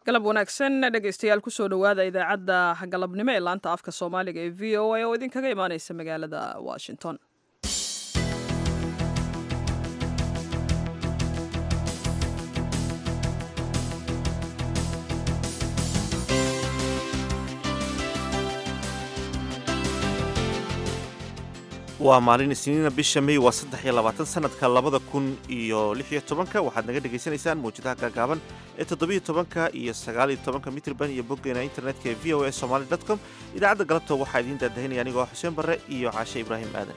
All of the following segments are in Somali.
galab wanaagsan dhegaystayaal kusoo dhowaada idaacadda galabnimo ee laanta afka soomaaliga ee v o a oo idinkaga imaaneysa magaalada washington waa maalin isniina bisha may waa saddex iyo labaatan sanadka labada kun iyo lix iyo tobanka waxaad naga dhagaysanaysaan mawjadaha gaagaaban ee toddobiyo tobanka iyo sagaal iyo tobanka mitrban iyo boggeena internetka ee v o a somaly dot com idaacadda galabta waxaa idiin daadahinaya anigoo xuseen barre iyo caashe ibraahim aadan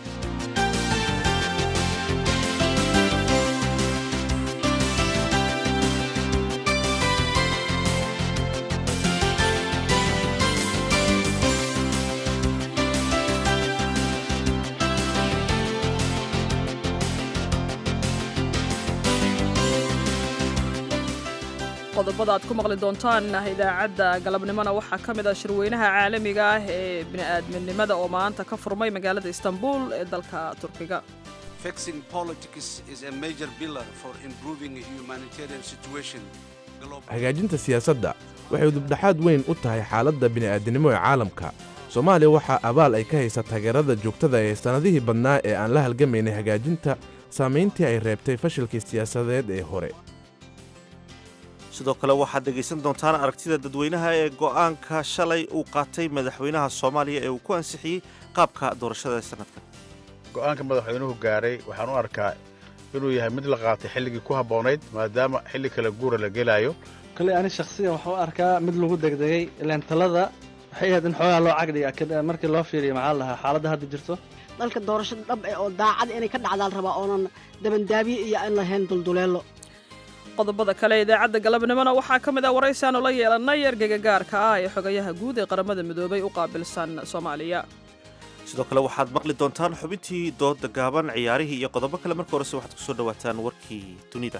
qodobada aad ku maqli doontaan idaacadda galabnimona waxaa ka mid ah shirweynaha caalamiga ah ee bini'aadminimada oo maanta ka furmay magaalada istanbul ee dalka turkiga hagaajinta siyaasadda waxay dubdhaxaad weyn u tahay xaaladda bini'aadinimo ee caalamka soomaaliya waxaa abaal ay ka haysa taageerada joogtada ee sannadihii badnaa ee aan la halgamaynay hagaajinta saamayntii ay reebtay fashilkii siyaasadeed ee hore sidoo kale waxaad dhegaysan doontaan aragtida dadweynaha ee go'aanka shalay uu qaatay madaxweynaha soomaaliya ee uu ku ansixiyey qaabka doorashada sanadkan go'aanka madaxweynuhu gaaray waxaan u arkaa inuu yahay mid la qaatay xilligii ku habboonayd maadaama xilli kale guura la gelaayo kolley ani shakhsiyan waxaan u arkaa mid lagu degdegay ilaan talada waxay ahayd in xoogaa loo cagdhiga markii loo fiiriyo maxaa la dhahaa xaaladda hadda jirto dalka doorashada dhab eh oo daacad inay ka dhacdaan rabaa oonan dabandaabiye iyo aan lahayn dulduleelo qodobada kale idaacadda galabnimona waxaa ka mid ah waraysaanu la yeelannay ergeyga gaarka ah ee xogayaha guud ee qaramada midoobay u qaabilsan soomaaliya sidoo kale waxaad maqli doontaan xubintii dooda gaaban ciyaarihii iyo qodobo kale marka horese waxaad ku soo dhowaataan warkii dunida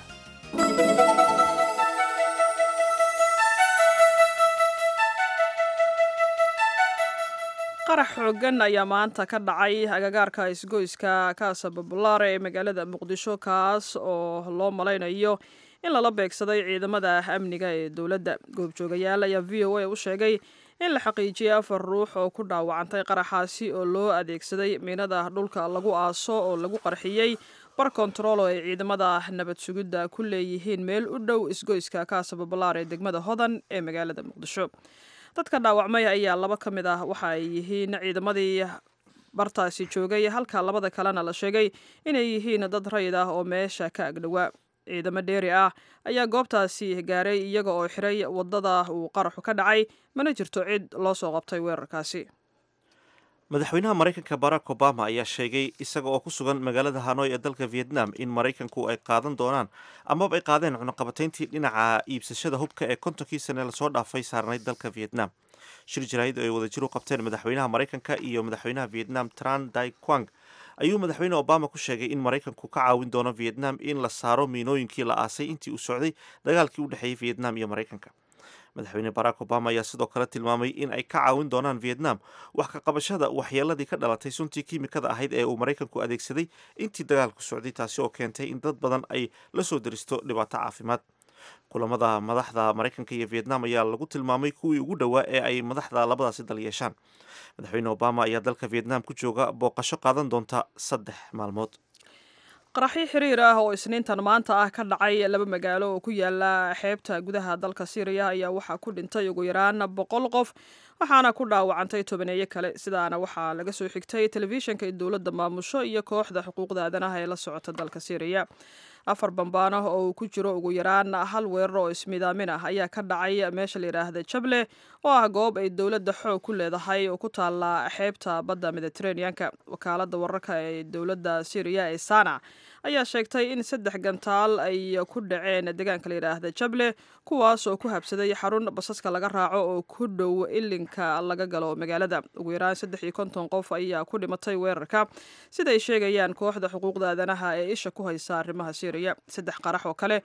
qarax xoogan ayaa maanta ka dhacay agagaarka isgoyska kaasa babulaare ee magaalada muqdisho kaas oo loo malaynayo in lala beegsaday ciidamada amniga ee dowladda goobjoogayaal ayaa v o a u sheegay in la xaqiijiyey afar ruux oo ku dhaawacantay qaraxaasi oo loo adeegsaday miinada dhulka lagu aaso oo lagu qarxiyey bar kontarool oo ay ciidamada nabad sugidda ku leeyihiin meel u dhow isgoyska kaasa babulaare ee degmada hodan ee magaalada muqdisho dadka dhaawacmay ayaa laba ka mid ah waxa ay yihiin ciidamadii bartaasi joogay halka labada kalena la sheegay inay yihiin dad rayid ah oo meesha ka agdhowaa ciidamo dheeri ah ayaa goobtaasi gaaray iyaga oo xiray wadada uu qaraxu ka dhacay mana jirto cid loo soo qabtay weerarkaasi madaxweynaha maraykanka barack obama ayaa sheegay isaga oo ku sugan magaalada hanoy ee dalka vietnam in maraykanku ay qaadan doonaan amaba ay qaadeen cunaqabatayntii dhinaca iibsashada hubka ee kontonkii sane lasoo dhaafay saarnayd dalka vietnam shir jaraahid ay wadajir u qabteen madaxweynaha maraykanka iyo madaxweynaha vietnam tran dai quang ayuu madaxweyne obama ku sheegay in maraykanku ka caawin doono vietnam in la saaro miinooyinkii la aasay intii uu socday dagaalkii u dhexeeyey vietnam iyo maraykanka madaxweyne barack obama ayaa sidoo kale tilmaamay in ay ka caawin doonaan vietnam wax ka qabashada waxyeeladii ka dhalatay suntii kiimikada ahayd ee uu maraykanku adeegsaday intii dagaalku socday taasi oo keentay in dad badan ay la soo deristo dhibaato caafimaad kulamada madaxda maraykanka iyo vietnam ayaa lagu tilmaamay kuwii ugu dhowaa ee ay madaxda labadaasi dal yeeshaan madaxweyne obama ayaa dalka vietnam ku jooga booqasho qaadan doonta saddex maalmood qaraxyo xiriir ah oo isniintan maanta ah ka dhacay laba magaalo oo ku yaala xeebta gudaha dalka syriya ayaa waxaa ku dhintay ugu yaraan boqol qof waxaana ku dhaawacantay tobaneeyo kale sidaana waxaa laga soo xigtay telefishinka in dowladda maamusho iyo kooxda xuquuqda aadanaha ee la socota dalka syriya afar bambaano oo uu ku jiro ugu yaraan hal weerar oo ismidaamin ah ayaa ka dhacay meesha la yidhaahda jable oo ah goob ay dowladda xoog ku leedahay oo ku taala xeebta badda mediteraneanka wakaalada wararka ee dowladda syriya ee sana ayaa sheegtay in saddex gantaal ay ku dhaceen deegaanka la yidhaahda jable kuwaas oo ku habsaday xarun basaska laga raaco oo ku dhow ilinka laga galo magaalada ugu yaraan saddex iyo konton qof ayaa ku dhimatay weerarka siday sheegayaan kooxda xuquuqda aadanaha ee isha ku haysa arrimaha syriya saddex qarax oo kale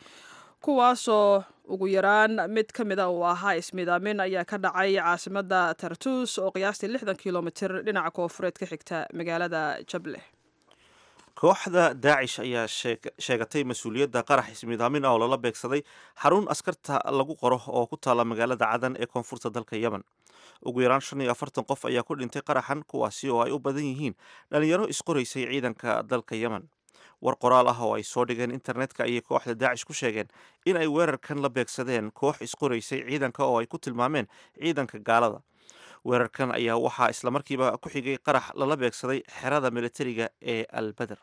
kuwaasoo ugu yaraan mid ka mid a uu ahaa ismidaamin ayaa ka dhacay caasimada tartus oo qiyaastii lixdan kilomitir dhinaca koofureed ka xigta magaalada jable kooxda daacish ayaa sheegatay mas-uuliyadda qarax ismiidaamin ah oo lala beegsaday xarun askarta lagu qoro oo ku taalla magaalada cadan ee koonfurta dalka yemen ugu yaraan shan iyo afartan qof ayaa ku dhintay qaraxan kuwaasi oo ay u badan yihiin dhalinyaro isqoraysay ciidanka dalka yemen war qoraal ah oo ay soo dhigeen internetka ayay kooxda daacish ku sheegeen in ay weerarkan la beegsadeen koox isqoraysay ciidanka oo ay ku tilmaameen ciidanka gaalada weerarkan ayaa waxaa islamarkiiba ku xigay qarax lala beegsaday xerada militariga ee albeder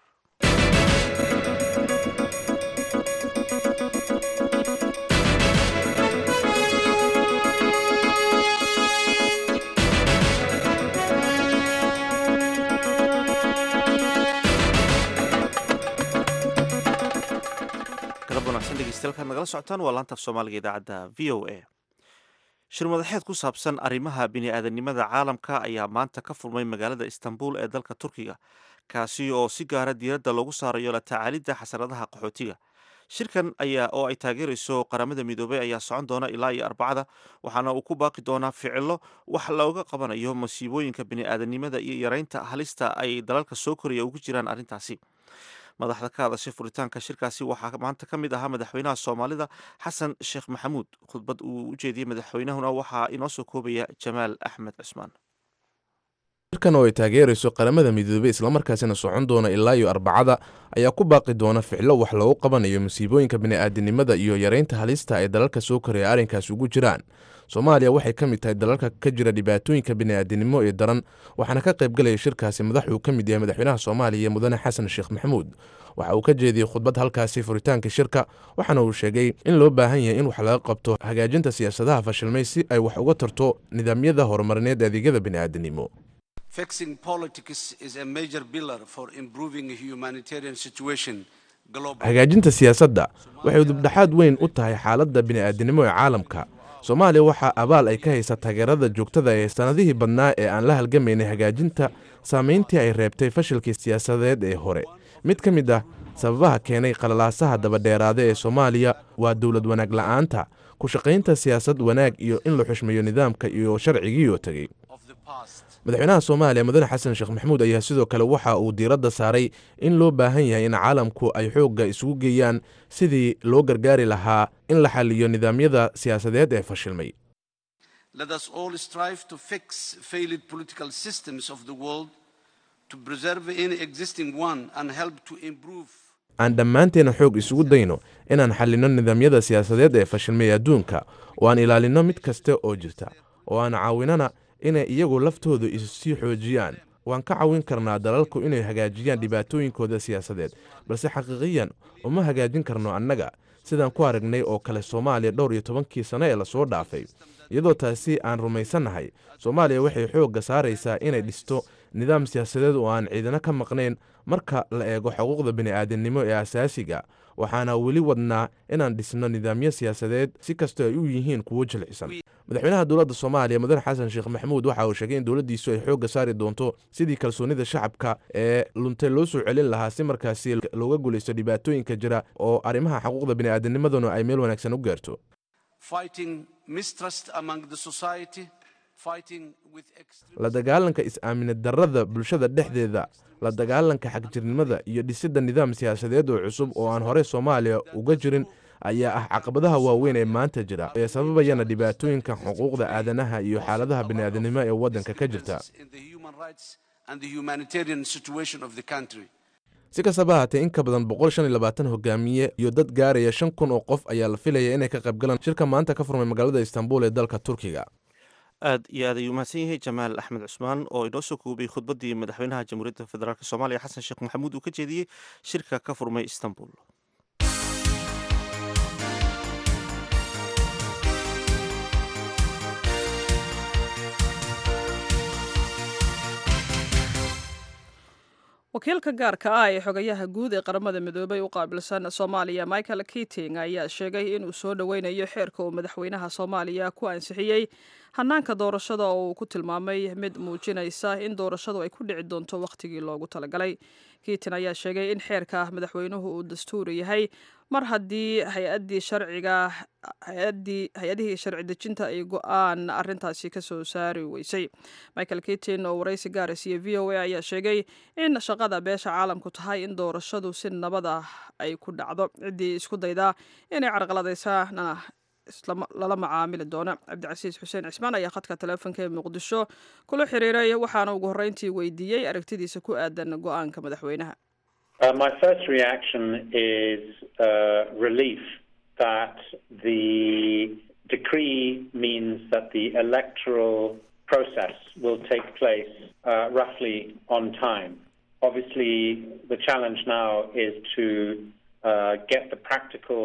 galab wanaagsan dhegeystayaal nagala socotaan waa laanta af soomaaliga idaacadda v o a shir madaxeed ku saabsan arrimaha bini-aadanimada caalamka ayaa maanta ka furmay magaalada istanbul ee dalka turkiga kaasi oo si gaara diiradda loogu saarayo la tacaalidda xasaradaha qaxootiga shirkan ayaa oo ay taageerayso qaramada midoobey ayaa socon doona ilaa iyo arbacada waxaana uu ku baaqi doonaa ficilo wax looga qabanayo masiibooyinka bini-aadanimada iyo yareynta halista ay dalalka soo koraya ugu jiraan arrintaasi madaxda ka hadashay furitaanka shirkaasi waxaa maanta ka mid ahaa madaxweynaha soomaalida xasan sheekh maxamuud khudbad uu u jeediyey madaxweynahuna waxaa inoo soo koobaya jamaal axmed cusmaan shirkan oo ay taageerayso qaramada midoobey islamarkaasina socon doona ilaa iyo arbacada ayaa ku baaqi doona ficlo wax loogu qabanayo masiibooyinka bini'aadanimada iyo yareynta halista ay dalalka soo koraya arrinkaasi ugu jiraan soomaaliya waxay ka mid tahay dalalka ka jira dhibaatooyinka bini'aadanimo ee daran waxaana ka qayb galaya shirkaasi madax uu ka mid yahay madaxweynaha soomaaliya mudane xasan sheekh maxamuud waxa uu ka jeediyey khudbad halkaasi furitaanka shirka waxaana uu sheegay in loo baahan yahay in wax laga qabto hagaajinta siyaasadaha fashilmay si ay wax uga tarto nidaamyada horumarineed adeegyada bini'aadanimo Fixing politics is a major pillar for improving humanitarian situation globally. hagaajinta siyaasadda waxay dubdhexaad weyn u tahay xaaladda bini'aadanimo ee caalamka soomaaliya waxaa abaal ay ka haysa taageerada joogtada ee sannadihii badnaa ee aan la halgamaynay hagaajinta saamayntii ay reebtay fashilkii siyaasadeed ee hore mid ka mid ah sababaha keenay qalalaasaha dabadheeraada ee soomaaliya waa dowlad wanaag la'aanta ku shaqaynta siyaasad wanaag iyo in la xushmeeyo nidaamka iyo sharcigiioo tegey of the past. madaxweynaha soomaaliya mudane xasan sheekh maxamuud ayaa sidoo kale waxa uu diiradda saaray in loo baahan yahay in caalamku ay xoogga isugu geeyaan sidii loo gargaari lahaa in la xaliyo nidaamyada siyaasadeed ee fashilmay Let us all strive to fix failed political systems of the world, to preserve any existing one, and help to improve. aan dhammaanteena xoog isugu dayno inaan xallinno nidaamyada siyaasadeed ee fashilmay adduunka oo aan ilaalinno mid kasta oo jirta oo aan caawinana inay iyagu laftoodu issii xoojiyaan waan ka caawin karnaa dalalku inay hagaajiyaan dhibaatooyinkooda siyaasadeed balse xaqiiqiyan uma hagaajin karno annaga sidaan ku aragnay oo kale soomaaliya dhowr iyo tobankii sano ee lasoo dhaafay iyadoo taasi aan rumaysannahay soomaaliya waxay xoogga saaraysaa inay dhisto nidaam siyaasadeed oo aan ciidano ka maqnayn marka la eego xuquuqda bini'aadamnimo ee asaasiga waxaana weli wadnaa inaan dhisno nidaamyo siyaasadeed si kastoo ay u yihiin kuwo jilcisan madaxweynaha dowladda soomaaliya mudane xasan sheekh maxamuud waxa uu sheegay in dowladdiisu ay xoogga saari doonto sidii kalsoonida shacabka ee luntay loo soo celin lahaa si markaasi looga guulaysto dhibaatooyinka jira oo arrimaha xuquuqda bini'aadanimaduna ay meel wanaagsan u gaarto Fighting mistrust among the society, fighting with extreme. la dagaalanka is-aaminad darrada bulshada dhexdeeda la dagaalanka xagjirnimada iyo dhisidda nidaam siyaasadeed oo cusub oo aan hore soomaaliya uga jirin ayaa ah caqabadaha waaweyn ee maanta jira ee sababayana dhibaatooyinka xuquuqda aadanaha iyo xaaladaha bini'aadanimo ee waddanka ka jirta in the human rights and the humanitarian situation of the country. si kastaba haatee in ka badan boqol shan iyo labaatan hogaamiye iyo dad gaaraya shan kun oo qof ayaa la filaya inay ka qayb galaan shirka maanta ka furmay magaalada istanbul ee dalka turkiga aad iyo aad ayuu mahadsan yahay jamaal axmed cusmaan oo inoo soo koobay khudbaddii madaxweynaha jamhuuriyadda federaalk soomaaliya xasan sheekh maxamuud uu ka jeediyey shirka ka furmay istanbul wakiilka gaarka ah ee xogayaha guud ee qaramada midoobay u qaabilsan soomaaliya michael kiting ayaa sheegay inuu soo dhoweynayo xeerka uu madaxweynaha soomaaliya ku ansixiyey hanaanka doorashada oo uu ku tilmaamay mid muujinaysa in doorashadu ay ku dhici doonto wakhtigii loogu talagalay kiitin ayaa sheegay in xeerka madaxweynuhu uu dastuuri yahay mar haddii hay-addii sharciga hay-addii hay-adihii sharci dejinta ay go-aan arrintaasi ka soo saari weysay michael kitin oo waraysi gaara siiye v o a ayaa sheegay in shaqada beesha caalamku tahay in doorashadu si nabad ah ay ku dhacdo ciddii isku daydaa inay carqaladaysaana lala macaamili doono cabdicasiis xuseen cismaan ayaa khadka taleefonka ee muqdisho kula xiriiray waxaana ugu horreyntii weydiiyey aragtidiisa ku aadan go-aanka madaxweynaha Uh, my first reaction is uh, relief that the decree means that the electoral process will take place uh, roughly on time. Obviously, the challenge now is to get the practical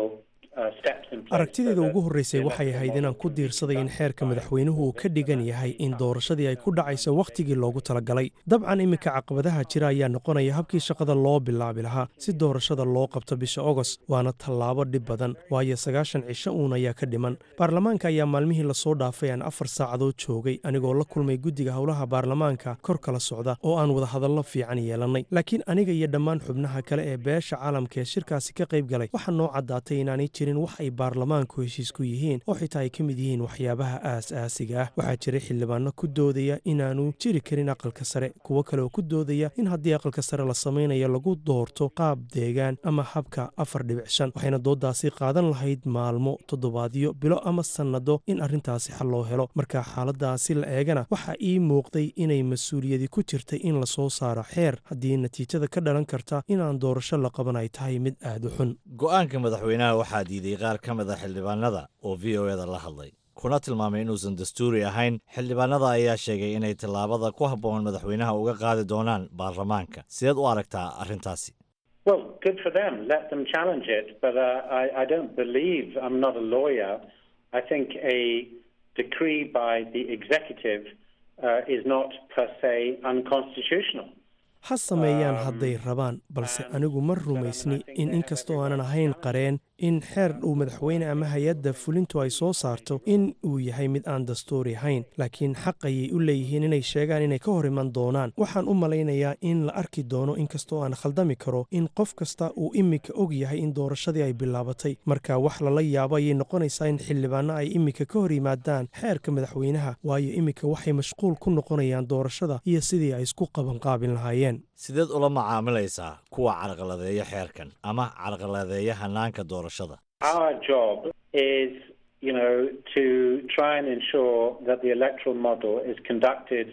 aragtideeda ugu horreysay waxay ahayd inaan ku diirsaday in xeerka madaxweynuhu uu ka dhigan yahay in doorashadii ay ku dhacayso wakhtigii loogu talagalay dabcan iminka caqabadaha jira ayaa noqonaya habkii shaqada loo bilaabi lahaa si doorashada loo qabto bisha ogost waana tallaabo dhib badan waayo sagaashan cisho uun ayaa ka dhiman baarlamaanka ayaa maalmihii lasoo dhaafay aan afar saacadood joogay anigoo la kulmay guddiga howlaha baarlamaanka kor kala socda oo aan wadahadallo fiican yeelannay laakiin aniga iyo dhammaan xubnaha kale ee beesha caalamka ee shirkaasi ka qayb galay waxaa noo caddaatay inaanay jirin wax ay baarlamaanku heshiis ku yihiin oo xitaa ay ka mid yihiin waxyaabaha aas-aasiga ah waxaa jiray xildhibaano ku doodaya inaanu jiri karin aqalka sare kuwo kale oo ku doodaya in haddii aqalka sare la samaynayo lagu doorto qaab deegaan ama habka afar dhibic shan waxayna dooddaasi qaadan lahayd maalmo toddobaadyo bilo ama sannado in arrintaasi xal loo helo marka xaaladaasi la eegana waxaa ii muuqday inay mas-uuliyadi ku jirtay in lasoo saaro xeer haddii natiijada ka dhalan karta inaan doorasho la qaban ay tahay mid aad u xun go-aanka madaxweynaha waxaa diiday qaar ka mid a xildhibaanada oo v o eda la hadlay kuna tilmaamay inuusan dastuuri ahayn xildhibaanada ayaa sheegay inay tallaabada ku habboon madaxweynaha uga qaadi doonaan baarlamaanka sideed u aragtaa arrintaasi Well, good for them. Let them challenge it. But uh, I, I don't believe, I'm not a lawyer. I think a decree by the executive uh, is not per se unconstitutional. ha sameeyaan hadday rabaan balse anigu ma rumaysni in inkastoo aanan ahayn qareen in xeer uu madaxweyne ama hay-adda fulintu ay soo saarto in uu yahay mid aan dastuuri ahayn laakiin xaq ayay u leeyihiin inay sheegaan inay ka hor iman doonaan waxaan u malaynayaa in la arki doono inkastoo aan khaldami karo in qof kasta uu iminka og yahay in doorashadii ay bilaabatay marka wax lala yaabo ayay noqonaysaa in xildhibaano ay iminka ka hor yimaadaan xeerka madaxweynaha waayo iminka waxay mashquul ku noqonayaan doorashada iyo sidii ay isku qabanqaabin lahaayeen sideed ula macaamilaysaa kuwa carqaladeeya xeerkan ama carqaladeeya hanaanka doorashada Our job is, you know, to try and ensure that the electoral model is conducted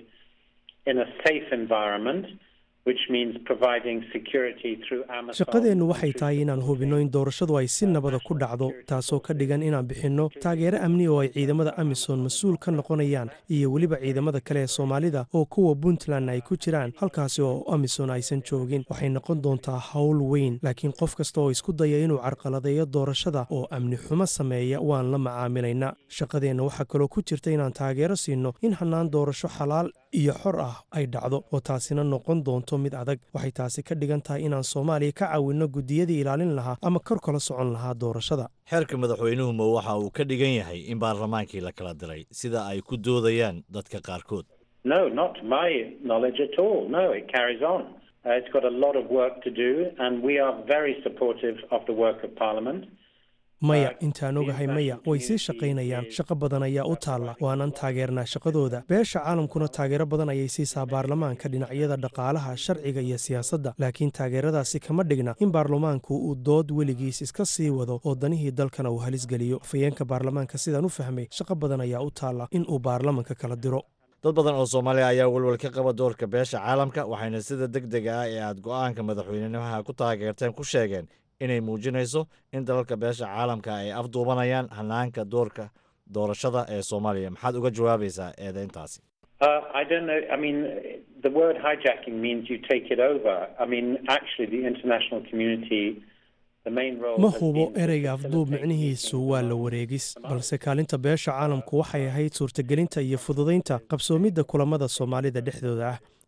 in a safe environment, which means providing security through Amazon. shaqadeennu waxay tahay inaan hubinno in doorashadu ay si nabada ku dhacdo taasoo ka dhigan inaan bixinno taageero amni oo ay ciidamada amisom mas-uul ka noqonayaan iyo weliba ciidamada kale ee soomaalida oo kuwa puntland ay ku jiraan halkaasi oo amisom aysan joogin waxay noqon doontaa howl weyn laakiin qof kasta oo isku daya inuu carqaladeeyo doorashada oo amni xumo sameeya waan la macaamilaynaa shaqadeenna waxaa kaloo ku jirta inaan taageero siinno in hannaan doorasho xalaal iyo xor ah ay dhacdo oo taasina noqon doonto mid adag waxay taasi ka dhigan tahay inaan soomaaliya ka caawinno guddiyadii ilaalin lahaa ama kor kala socon lahaa doorashada xeerka madaxweynuhu ma waxa uu ka dhigan yahay in baarlamaankii la kala diray sida ay ku doodayaan dadka qaarkood No, not to my knowledge at all. No, it carries on. Uh, it's got a lot of work to do, and we are very supportive of the work of Parliament. maya intaan ogahay maya way sii shaqaynayaan shaqo badan ayaa u taalla waanan taageernaa shaqadooda beesha caalamkuna taageero badan ayay siisaa baarlamaanka dhinacyada dhaqaalaha sharciga iyo siyaasadda laakiin taageeradaasi kama dhigna in baarlamaanku uu dood weligiis iska sii wado oo danihii dalkana uu halisgeliyo afayeenka baarlamaanka sidaan u fahmay shaqo badan ayaa u taalla in uu baarlamanka kala diro dad badan oo soomaaliya ayaa welwel ka qaba doorka beesha caalamka waxayna sida deg dega ah ee aad go'aanka madaxweynenimaha ku taageerteen ku sheegeen inay muujinayso in dalalka beesha caalamka ay afduubanayaan hanaanka doorka doorashada ee soomaaliya maxaad uga jawaabaysaa eedeyntaasi Uh, I don't know. I mean, the word hijacking means you take it over. I mean, actually, the international community, the main role. ma has hubo been to ereyga afduub facilitate micnihiisu waa la wareegis balse kaalinta beesha caalamku waxay ahayd suurtagelinta iyo fududaynta qabsoomidda kulamada soomaalida dhexdooda ah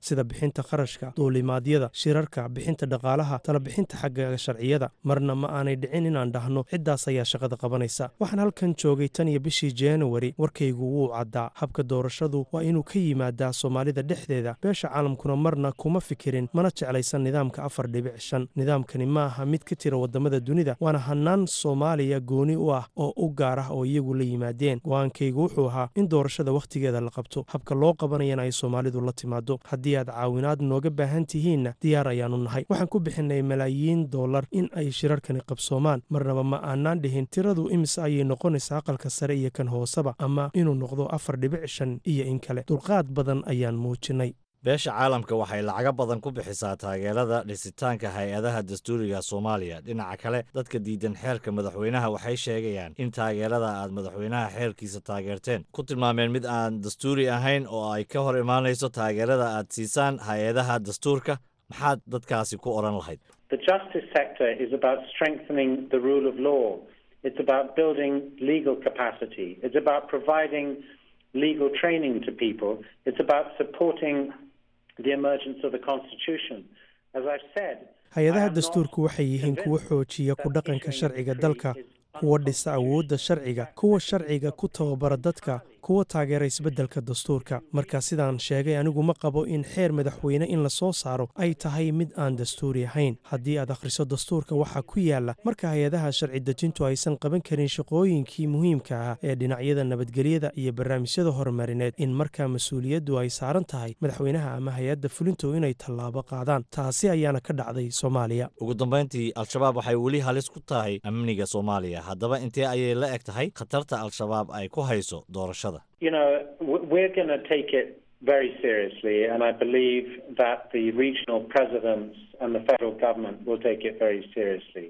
sida bixinta kharashka duulimaadyada shirarka bixinta dhaqaalaha talabixinta xagga sharciyada marna ma aanay dhicin inaan dhahno ciddaas ayaa shaqada qabanaysa waxaan halkan joogay tan iyo bishii januari warkaygu wuu caddaa habka doorashadu waa inuu ka yimaadaa soomaalida dhexdeeda beesha caalamkuna marna kuma fikirin mana jeclaysan nidaamka afar dhibic shan nidaamkani ma aha mid ka tira wadamada dunida waana hanaan soomaaliya gooni u ah oo u gaar ah oo iyagu la yimaadeen go-aankaygu wuxuu ahaa in doorashada wakhtigeeda la qabto habka loo qabanayana ay soomaalidu la timaado haddii aad caawinaad nooga baahan tihiinna diyaar ayaanu nahay waxaan ku bixinay malaayiin dollar in ay shirarkani qabsoomaan marnaba ma aanaan dhihin tiradu imise ayay noqonaysaa aqalka sare iyo kan hooseba ama inuu noqdo afar dhibic shan iyo in kale dulqaad badan ayaan muujinay beesha caalamka waxay lacago badan ku bixisaa taageerada dhisitaanka hay-adaha dastuuriga soomaaliya dhinaca kale dadka diidan xeerka madaxweynaha waxay sheegayaan in taageerada aad madaxweynaha xeerkiisa taageerteen ku tilmaameen mid aan dastuuri ahayn oo ay ka hor imaanayso taageerada aad siisaan hay-adaha dastuurka maxaad dadkaasi ku odhan lahayd The justice sector is about strengthening the rule of law. It's about building legal capacity. It's about providing legal training to people. It's about supporting the emergence of the Constitution. As I've said, hay-adaha dastuurku waxay yihiin kuwa xoojiya ku dhaqanka sharciga dalka kuwa dhisa awoodda sharciga kuwa sharciga ku tababara dadka kuwa taageera isbeddelka dastuurka marka sidaan sheegay anigu ma qabo in xeer madaxweyne in la soo saaro ay tahay mid aan dastuuri ahayn haddii aad akhriso dastuurka waxaa ku yaala marka hay-adaha sharci dejintu aysan qaban karin shaqooyinkii muhiimka ah ee dhinacyada nabadgelyada iyo barnaamijyada horumarineed in markaa mas-uuliyaddu ay saaran tahay madaxweynaha ama hay-adda fulintu inay tallaabo qaadaan taasi ayaana ka dhacday soomaaliya ugu dambayntii al-shabaab waxay weli halis ku tahay amniga soomaaliya haddaba intee ayay la eg tahay khatarta al-shabaab ay ku hayso doorashada you know, we're going to take it very seriously, and I believe that the regional presidents and the federal government will take it very seriously.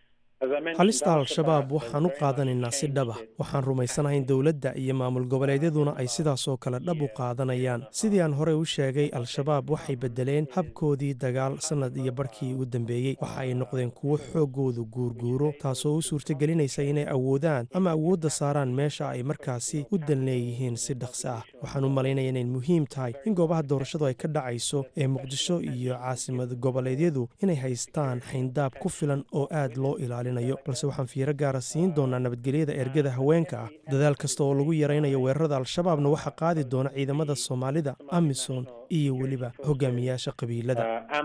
halista al-shabaab waxaan u qaadanaynaa si dhab ah waxaan rumaysanahay in dowladda iyo maamul goboleedyaduna ay sidaasoo kale dhab u qaadanayaan sidii aan horey u sheegay al-shabaab waxay beddeleen habkoodii dagaal sannad iyo barhkii u dambeeyey waxa ay noqdeen kuwo xooggoodu guurguuro taasoo u suurtagelinaysa inay awoodaan ama awoodda saaraan meesha ay markaasi u dan leeyihiin si dhaqso ah waxaan u malaynaya inay muhiim tahay in goobaha doorashadu ay ka dhacayso ee muqdisho iyo caasimad goboleedyadu inay haystaan xayndaab ku filan oo aad loo ilaaliyo balse waxaan fiiro gaara siin doonaa nabadgelyada ergada haweenka ah dadaal kasta oo lagu yaraynayo weerarada al-shabaabna waxaa qaadi doona ciidamada soomaalida amisom iyo weliba hogaamiyaasha qabiilada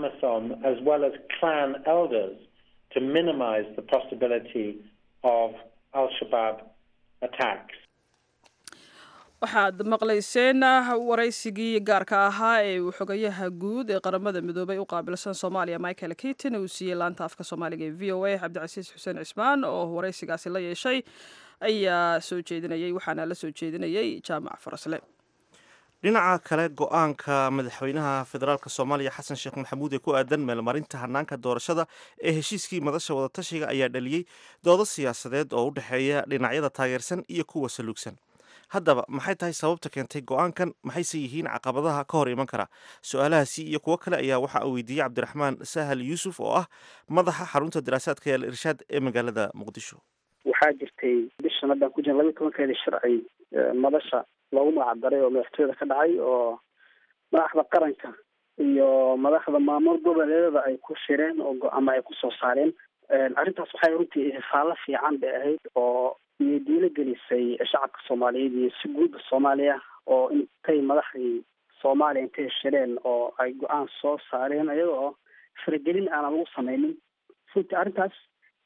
waxaad maqlayseen waraysigii gaarka ahaa ee uu xogayaha guud ee qaramada midoobay u qaabilsan soomaaliya michael kitin uu siiyey laanta afka soomaaliga ee v o a cabdicasiis xuseen cismaan oo waraysigaasi la yeeshay ayaa soo jeedinayay waxaana la soo jeedinayay jaamac farasle dhinaca kale go-aanka madaxweynaha federaalk soomaaliya xasan sheekh maxamuud ee ku aadan meelmarinta hanaanka doorashada ee heshiiskii madasha wadatashiga ayaa dhaliyey doodo siyaasadeed oo u dhexeeya dhinacyada taageersan iyo kuwa saluugsan haddaba maxay tahay sababta keentay go-aankan maxayse yihiin caqabadaha ka hor iman kara su-aalahaasi iyo kuwo kale ayaa waxa uu weydiiyey cabdiraxmaan sahal yuusuf oo ah madaxa xarunta daraasaadka ee al irshaad ee magaalada muqdisho waxaa jirtay bishan haddaan ku jirna labaiy tobankeedii sharci madasha loogu magac daray oo madaxtooyada ka dhacay oo madaxda qaranka iyo madaxda maamul goboleedada ay ku shireen oo go-ama ay kusoo saareen arrintaas waxay runtii ihfaalo fiican bay ahayd oo iyo diilo gelisay shacabka soomaaliyeed iyo si guudda soomaaliya oo intay madaxdii soomaaliya intay shireen oo ay go-aan soo saareen ayaga oo faragelin aanan lagu sameynin runtii arrintaas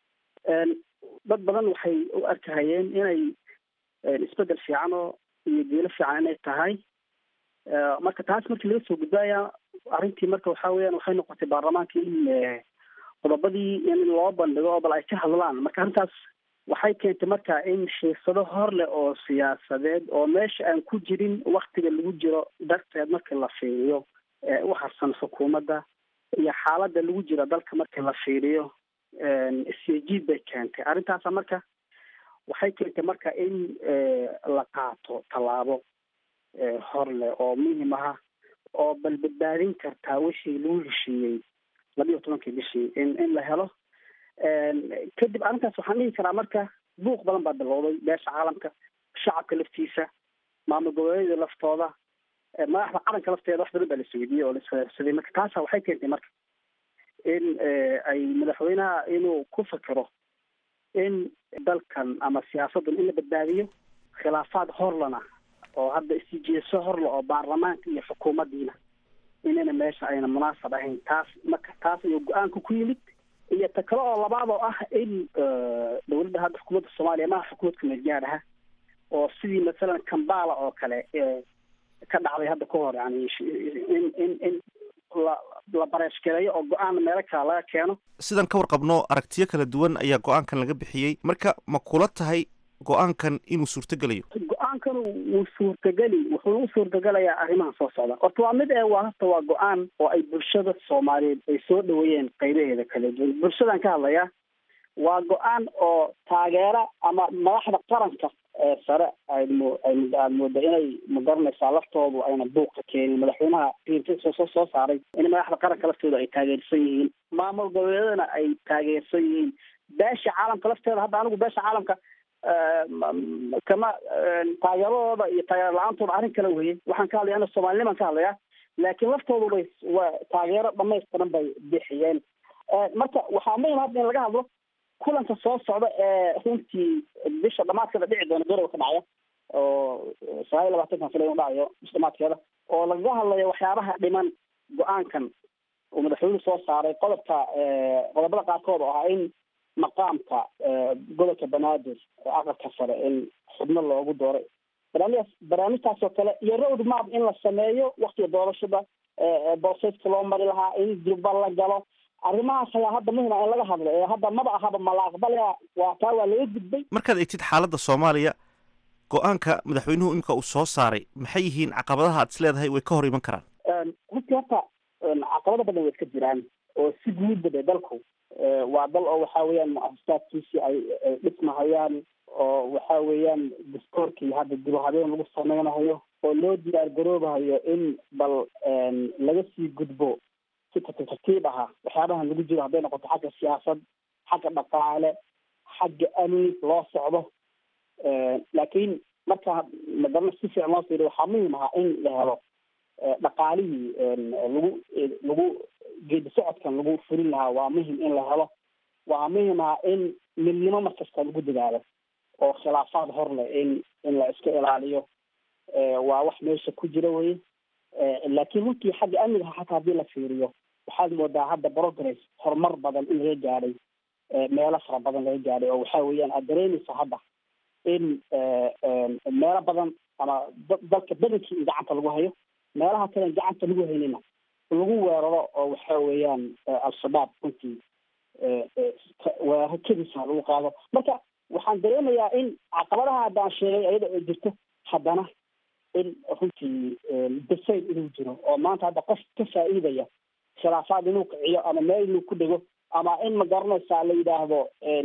dad badan waxay u arkahayeen inay isbedel fiican oo iyo diilo fiican inay tahay marka taas markii laga soo gudbaaya arrintii marka waxa weeyaan waxay noqotay baarlamaanka in qodobadii in loo bandhigo oo bal ay ka hadlaan marka arrintaas waxay keentay marka in xiisado hor leh oo siyaasadeed oo meesha aan ku jirin waktiga lagu jiro darteed markii la fiiriyo u harsan xukuumadda iyo xaaladda lagu jiro dalka markii la fiiriyo isyajiid bay keentay arrintaasa marka waxay keentay marka in la qaato tallaabo hor leh oo muhim aha oo bal badbaadin kartaa wixii lagu heshiiyey labiiyo tobankii bishii in in la helo kadib arrintaas waxaan dhihi karaa marka buuq badan baa bilowday beesha caalamka shacabka laftiisa maamul goboleedyada laftooda madaxda qaranka lafteeda wax badan baa la isweydiiyey oo la isfahamsaday marka taasa waxay keentay marka in ay madaxweynaha inuu ku fikiro in dalkan ama siyaasaddan in la badbaadiyo khilaafaad horlana oo hadda isijeeso horla oo baarlamaanka iyo xukuumaddiina inayna meesha ayna munaasab ahayn taas marka taas ayuu go-aanka ku yimid iyo ta kale oo labaad oo ah in dowladda hadda xukuumadda soomaaliya maha xukuumadka meelgaad aha oo sidii masalan kambala oo kale ka dhacday hadda ka hor yani in in in la la bareeshgareeyo oo go-aan meelo kale laga keeno sidan ka warqabno aragtiyo kala duwan ayaa go-aankan laga bixiyey marka ma kula tahay go-aankan inuu suurtogelayo go-aankan wuu suurtageli wuxuu u suurtagelayaa arrimaha soo socda horta waa mid ee waa horta waa go-aan oo ay bulshada soomaaliyeed ay soo dhaweeyeen qaybaheeda kala duwan bulshadan ka hadlayaa waa go-aan oo taageera ama madaxda qaranka ee sare aymu aad mooda inay magaranaysaa laftoodu ayna buuqa keenin madaxweynaha soo soo saaray in madaxda qaranka laftooda ay taageersan yihiin maamul goboleedana ay taageersan yihiin beesha caalamka lafteeda hadda anigu beesha caalamka kama taageeradooda iyo taageero la-aantooda arrin kala weye waxaan ka hadlaya ana soomaaliniman ka hadlaya laakiin laftoodu bay waa taageero dhamaystiran bay bixiyeen marka waxaa muhim hadda in laga hadlo kulanka soo socda ee runtii bisha dhamaadkeeda dhici doona garowa ka dhacaya oo sagaal iyo labaatankan fila inu dhacayo bisha dhamaadkeeda oo lagaga hadlayo waxyaabaha dhiman go-aankan uu madaxweynuhu soo saaray qodobka qodobada qaarkood oo ah in maqaamka gobolka banaadir ee aqalka sare in xubno loogu dooray barnaamijdaas barnaamijtaas oo kale iyo road map in la sameeyo waktiga doorashada booseska loo mari lahaa in durba la galo arrimahaas ayaa hadda muhima in laga hadlo ee hadda maba ahaba ma la aqbalaya waa taa waa laga gudbay markaad egtid xaaladda soomaaliya go-aanka madaxweynuhu imika uu soo saaray maxay yihiin caqabadaha aad is leedahay way ka hor iman karaan runtii horta caqabado badan way iska jiraan oo si guudba de dalku waa dal oo waxa weeyaan mu-asasaadkiisii ay ay dhismahayaan oo waxa weeyaan dastoorkii hadda dibu habeen lagu sameynahayo oo loo diyaar garoobahayo in bal laga sii gudbo si tartiib tartiib aha waxyaabahan lagu jiro hadday noqoto xagga siyaasad xagga dhaqaale xagga amni loo socdo laakiin marka magarana si fiican loo fiiriyo waxaa muhim ahaa in la helo dhaqaalihii lagu lagu geedi socodkan lagu fulin lahaa waa muhim in la helo waa muhim ah in midnimo markasta lagu dadaalo oo khilaafaad hor leh in in la iska ilaaliyo waa wax meesha ku jira weye laakiin runtii xagga amniga xataa haddii la fiiriyo waxaad moodaa hadda progress horumar badan in laga gaadhay meelo fara badan laga gaadhay oo waxa weeyaan aad dareemaysa hadda in meelo badan ama dalka badankii in gacanta lagu hayo meelaha kalen gacanta lagu haynina lagu weeraro oo waxa weeyaan al-shabaab runtii weeraro kedisa lagu qaado marka waxaan dareemayaa in caqabadaha haddaan sheegay ayada oo jirto haddana in runtii dasayd inuu jiro oo maanta hadda qof ka faa'iidaya khilaafaad inuu kiciyo ama meel inuu ku dhego ama in ma garanaysaa la yidhaahdo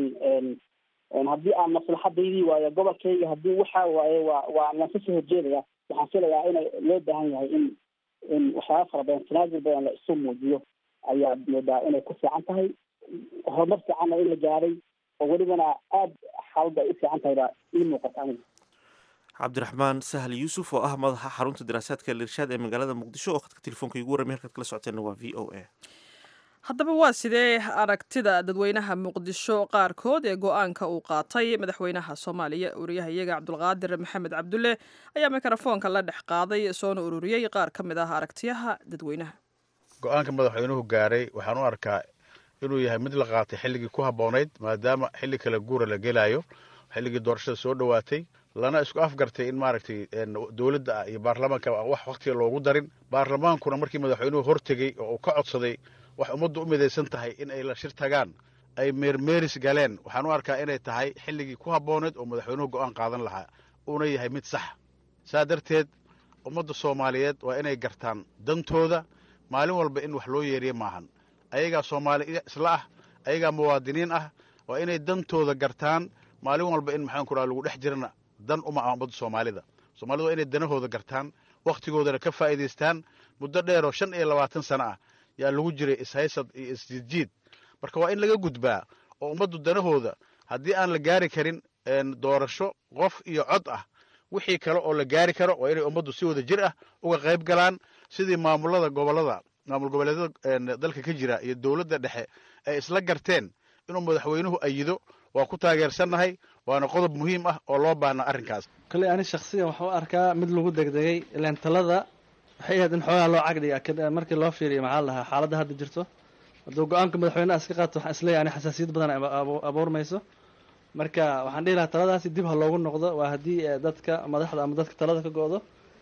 haddii aan maslaxadaydii waayo gobolkayga haddii waxaa waaye waa waa laan kasoo horjeedaya waxaan filayaa ina loo baahan yahay in in waxyaaba fara badan tanaazul badan la isu muujiyo ayaa moodaa inay ku fiican tahay horumar fiicanna in la gaadhay oo welibana aada xaaladda ay u fiican tahay baa ii muuqata aniga cabdiraxmaan sahal yuusuf oo ah madaxa xarunta daraasaadka lirshaad ee magaalada muqdisho oo khadka telefoonka igu warramay halkaad kala socoteenna waa v o a haddaba waa sidee aragtida dadweynaha muqdisho qaarkood ee go-aanka uu qaatay madaxweynaha soomaaliya wariyaha iyaga cabdulqaadir maxamed cabdulle ayaa mikrofoonka la dhex qaaday soona ururiyey qaar ka mid ah aragtiyaha dadweynaha go-aanka madaxweynuhu gaaray waxaan u arkaa inuu yahay mid la qaatay xilligii ku habboonayd maadaama xilli kale guura la gelaayo xilligii doorashada soo dhowaatay lana isku afgartay in maaragtay dowladda iyo baarlamaanka wax wakhtiga loogu darin baarlamaankuna markii madaxweynuhu hortegey oo uu ka codsaday wax ummaddu u midaysan tahay in ay la shir tagaan ay meermeeris galeen waxaan u arkaa inay tahay xilligii ku habbooneed oo madaxweynuhu go'aan qaadan lahaa uuna yahay mid sax saa darteed ummadda soomaaliyeed waa inay gartaan dantooda maalin walba in wax loo yeeriye maahan ayagaa soomaali isla ah ayagaa muwaadiniin ah waa inay dantooda gartaan maalin walba in maxaan ku raha lagu dhex jirana dan uma ah ummadda soomaalida soomaalida waa inay danahooda gartaan wakhtigoodana ka faa'iidaystaan muddo dheeroo shan iyo labaatan sano ah yaa lagu jiray ishaysad iyo isjiidjiid marka waa in laga gudbaa oo ummaddu danahooda haddii aan la gaari karin doorasho qof iyo cod ah wixii kale oo la gaari karo waa inay ummaddu si wada jir ah uga qayb galaan sidii maamulada gobolada maamul goboleedyada dalka ka jira iyo dowladda dhexe ay isla garteen inuu madaxweynuhu ayido waa ku taageersannahay waana qodob muhiim ah oo loo baahna arrinkaas kolley ani shaksiyan waxaan u arkaa mid lagu degdegay ilaan talada waxay ahayd in xoogaa loo cagdhiga markii loo fiiriyo maxaa la dhahaa xaaladda hadda jirto hadduu go-aanka madaxweynaha iska qaato waxaan isleeyahay ani xasaasiyad badan abuurmayso marka waxaan dhihi lahaa taladaasi dib ha loogu noqdo waa haddii dadka madaxda ama dadka talada ka go-do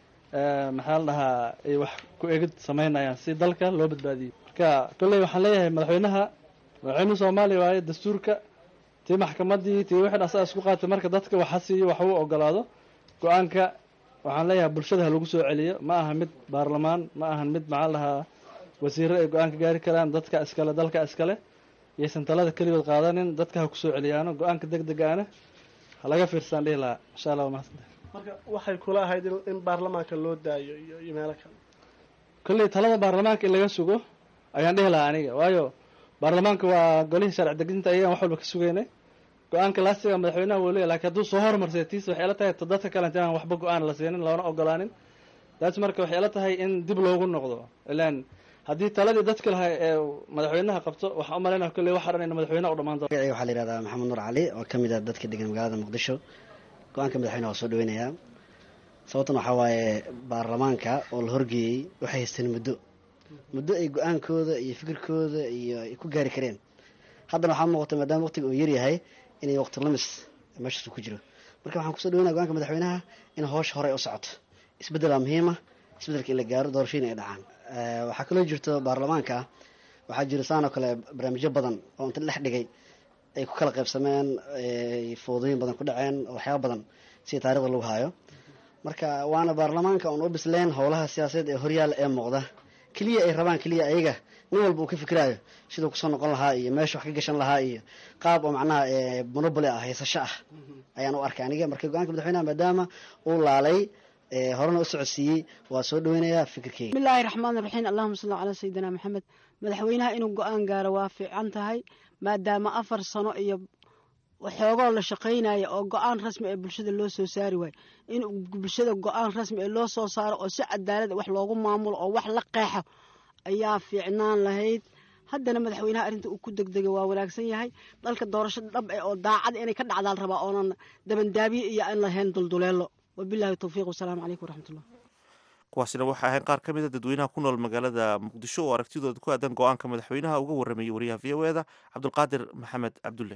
maxaa la dhahaa ay wax ku egid samaynayaan si dalka loo badbaadiyo marka kolley waxaan leeyahay madaxweynaha madaxweynuhu soomaaliya waaye dastuurka tii maxkamaddii tii wixii asaga isku qaatay marka dadka waxa siiyo wax uu ogolaado go-aanka waxaan leeyahay bulshada ha lagu soo celiyo ma aha mid baarlamaan ma ahan mid maxaa la dhahaa wasiiro ay go-aan ka gaari karaan dadka iskale dalka iskale yaysan talada keligood qaadanin dadka ha kusoo celiyaano go-aanka deg degaana ha laga fiirsaan dhihi lahaa insha allah waa mahadsantahay marka waxay kula ahayd in baarlamaanka loo daayo iyo iyo meelo kale kolley talada baarlamaanka in laga sugo ayaan dhihi lahaa aniga waayo baarlamaanka waa golihii sharci dejinta ayagaan wax walba ka sugeynay go-aanka laastiga madaxweynaha wuu leeyahy lakin hadduu soo hormarsay tiisa waxay ila tahay dadka kale intaan waxba go-aan la siinin loona ogolaanin taas marka waxay ila tahay in dib loogu noqdo ilaan haddii taladii dadka lahaa ee madaxweynaha qabto waxaan u malaynaya kolley waxa dhan in madaxweynaha u dhamaan doono magacayga waxaa la yihahdaa maxamed nuur cali oo ka mid ah dadka degan magaalada muqdisho go-aanka madaxweynaha waa soo dhaweynayaa sababtan waxaa waaye baarlamaanka oo la horgeeyey waxay haysteen muddo muddo ay go-aankooda iyo fikirkooda iyo ay ku gaari kareen haddana waxaa muuqata maadaama waqtiga uu yaryahay inay waqti lamis meeshaas ku jiro marka waxaan kusoo dhaweynaya go-aanka madaxweynaha in howsha hore u socoto isbeddelaa muhiima isbeddelka in la gaaro doorashooyin ay dhacaan waxaa kaloo jirto baarlamaanka waxaa jira saan oo kale barnaamijyo badan oo inta dhex dhigay ay ku kala qaybsameen foodooyin badan ku dhaceen waxyaaba badan sida taarikhda lagu haayo marka waana baarlamaanka oon u bisleen howlaha siyaasadeed ee horyaala ee muuqda keliya ay rabaan keliya ayaga nin walba uu ka fikiraayo siduu kusoo noqon lahaa iyo meesha wax ka gashan lahaa iyo qaab oo macnaha monoboly ah haysasho ah ayaan u arkay aniga marka go-aanka madaxweynaha maadaama uu laalay horena u socodsiiyey waa soo dhaweynayaa fikirkeyga bismillaahi raxmaan raxiim allahuma salli calaa sayidina maxamed madaxweynaha inuu go-aan gaaro waa fiican tahay maadaama afar sano iyo waxoogoo la shaqaynaya oo go-aan rasmi ee bulshada loo soo saari waayo in bulshada go-aan rasmi ee loo soo saaro oo si cadaalada wax loogu maamulo oo wax la qeexo ayaa fiicnaan lahayd haddana madaxweynaha arrinta uu ku degdegay waa wanaagsan yahay dalka doorasho dhab eh oo daacad inay ka dhacdaal rabaa oonan dabandaabiye iyo aan lahayn dulduleelo wabilahi towfiiq wasalaamu calaykum waraxmatullah kuwaasina waxay ahayn qaar ka mid a dadweynaha ku nool magaalada muqdisho oo aragtidooda ku aadan go-aanka madaxweynaha uga warramayey wariyaha v o eda cabdulqaadir maxamed cabdulle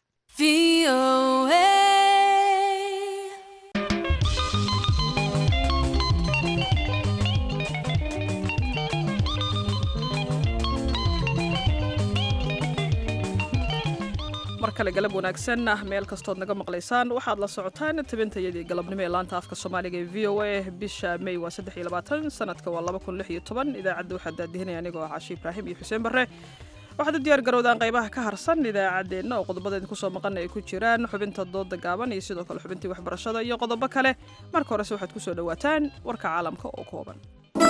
mar kale galab wanaagsan ah meel kastood naga maqlaysaan waxaad la socotaan tabintayadii galabnimo ee laanta afka soomaaliga ee v o a bisha may waa saddex iyo labaatan sanadka waa laba kun lix iyo toban idaacadda waxaa daadihinaya anigoo ah caashi ibraahim iyo xuseen barre waxaad u diyaar garowdaan qaybaha ka harsan idaacaddeenna oo qodobadeeda kusoo maqan ay ku jiraan xubinta dooda gaaban iyo sidoo kale xubintii waxbarashada iyo qodobo kale marka horese waxaad kusoo dhowaataan warka caalamka oo kooban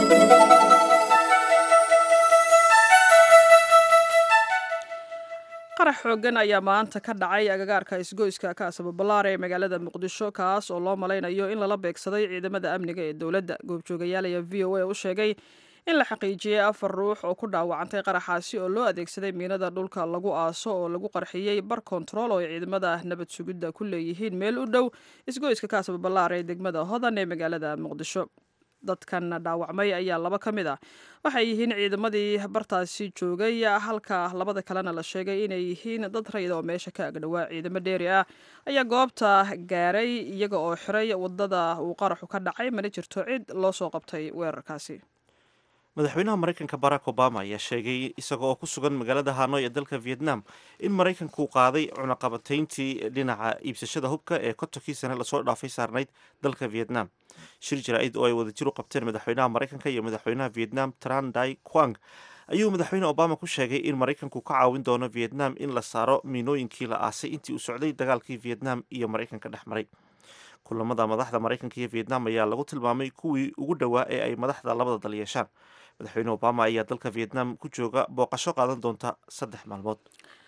qarax xoogan ayaa maanta ka dhacay agagaarka isgoyska kaasaba ballaare ee magaalada muqdisho kaas oo loo malaynayo in lala beegsaday ciidamada amniga ee dowladda goobjoogayaal ayaa v o a u sheegay in la xaqiijiyey afar ruux oo ku dhaawacantay qaraxaasi oo loo adeegsaday miinada dhulka lagu aaso oo lagu qarxiyey bar kontarool oo ay ciidamada nabad sugidda ku leeyihiin meel u dhow isgoyska kaasaba ballaare ee degmada hodan ee magaalada muqdisho dadkan dhaawacmay ayaa laba ka mid ah waxay yihiin ciidamadii bartaasi joogay halka labada kalena la sheegay inay yihiin dad rayid oo meesha ka agdhowaa ciidamo dheeri ah ayaa goobta gaaray iyaga oo xiray wadada uu qaraxu ka dhacay mana jirto cid loo soo qabtay weerarkaasi madaxweynaha maraykanka barack obama ayaa sheegay isaga oo ku sugan magaalada hanoy ee dalka vietnam in maraykanku qaaday cunaqabatayntii dhinaca iibsashada hubka ee kontonkii sane lasoo dhaafay saarnayd dalka vietnam shir jaraa'id oo ay wadajir u qabteen madaxweynaha maraykanka iyo madaxweynaha vietnam tran dai quang ayuu madaxweyne obama ku sheegay in maraykanku ka caawin doono vietnam in la saaro miinooyinkii la aasay intii uu socday dagaalkii vietnam iyo maraykanka dhex maray kulamada madaxda maraykanka iyo vietnam ayaa lagu tilmaamay kuwii ugu dhowaa ee ay madaxda labada dal yeeshaan madaxweyne obama ayaa dalka vietnam ku jooga booqasho qaadan doonta saddex maalmood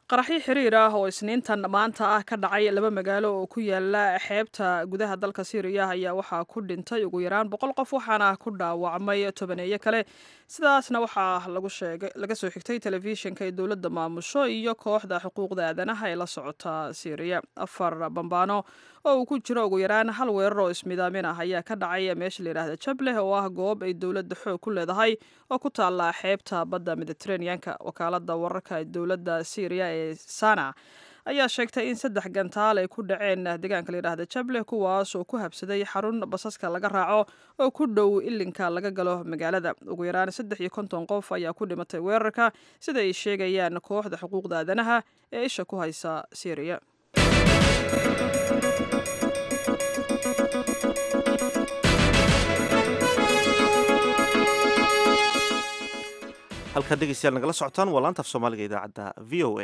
qaraxyo xiriir ah oo isniintan maanta ah ka dhacay laba magaalo oo ku yaala xeebta gudaha dalka syriya ayaa waxaa ku dhintay ugu yaraan boqol qof waxaana ku dhaawacmay tobaneeyo kale sidaasna waxaa lagu sheegay laga soo xigtay telefishinka ee dowladda maamusho iyo kooxda xuquuqda aadanaha ee la socota syriya afar bambaano oo uu ku jiro ugu yaraan hal weerar oo ismidaamin ah ayaa ka dhacay meesha layidhaahda jableh oo ah goob ay dowladda xoog ku leedahay oo ku taala xeebta badda mediteraneanka wakaalada wararka dowladda syriya ee sana ayaa sheegtay in saddex gantaal ay ku dhaceen deegaanka layidhaahda jableh kuwaas oo ku habsaday xarun basaska laga raaco oo ku dhow ilinka laga galo magaalada ugu yaraan saddex iyo konton qof ayaa ku dhimatay weerarka sida ay sheegayaan kooxda xuquuqda aadanaha ee isha ku haysa syriya halkaa dhegeystayaal nagala socotaan waa laanta af soomaaliga idaacadda v o a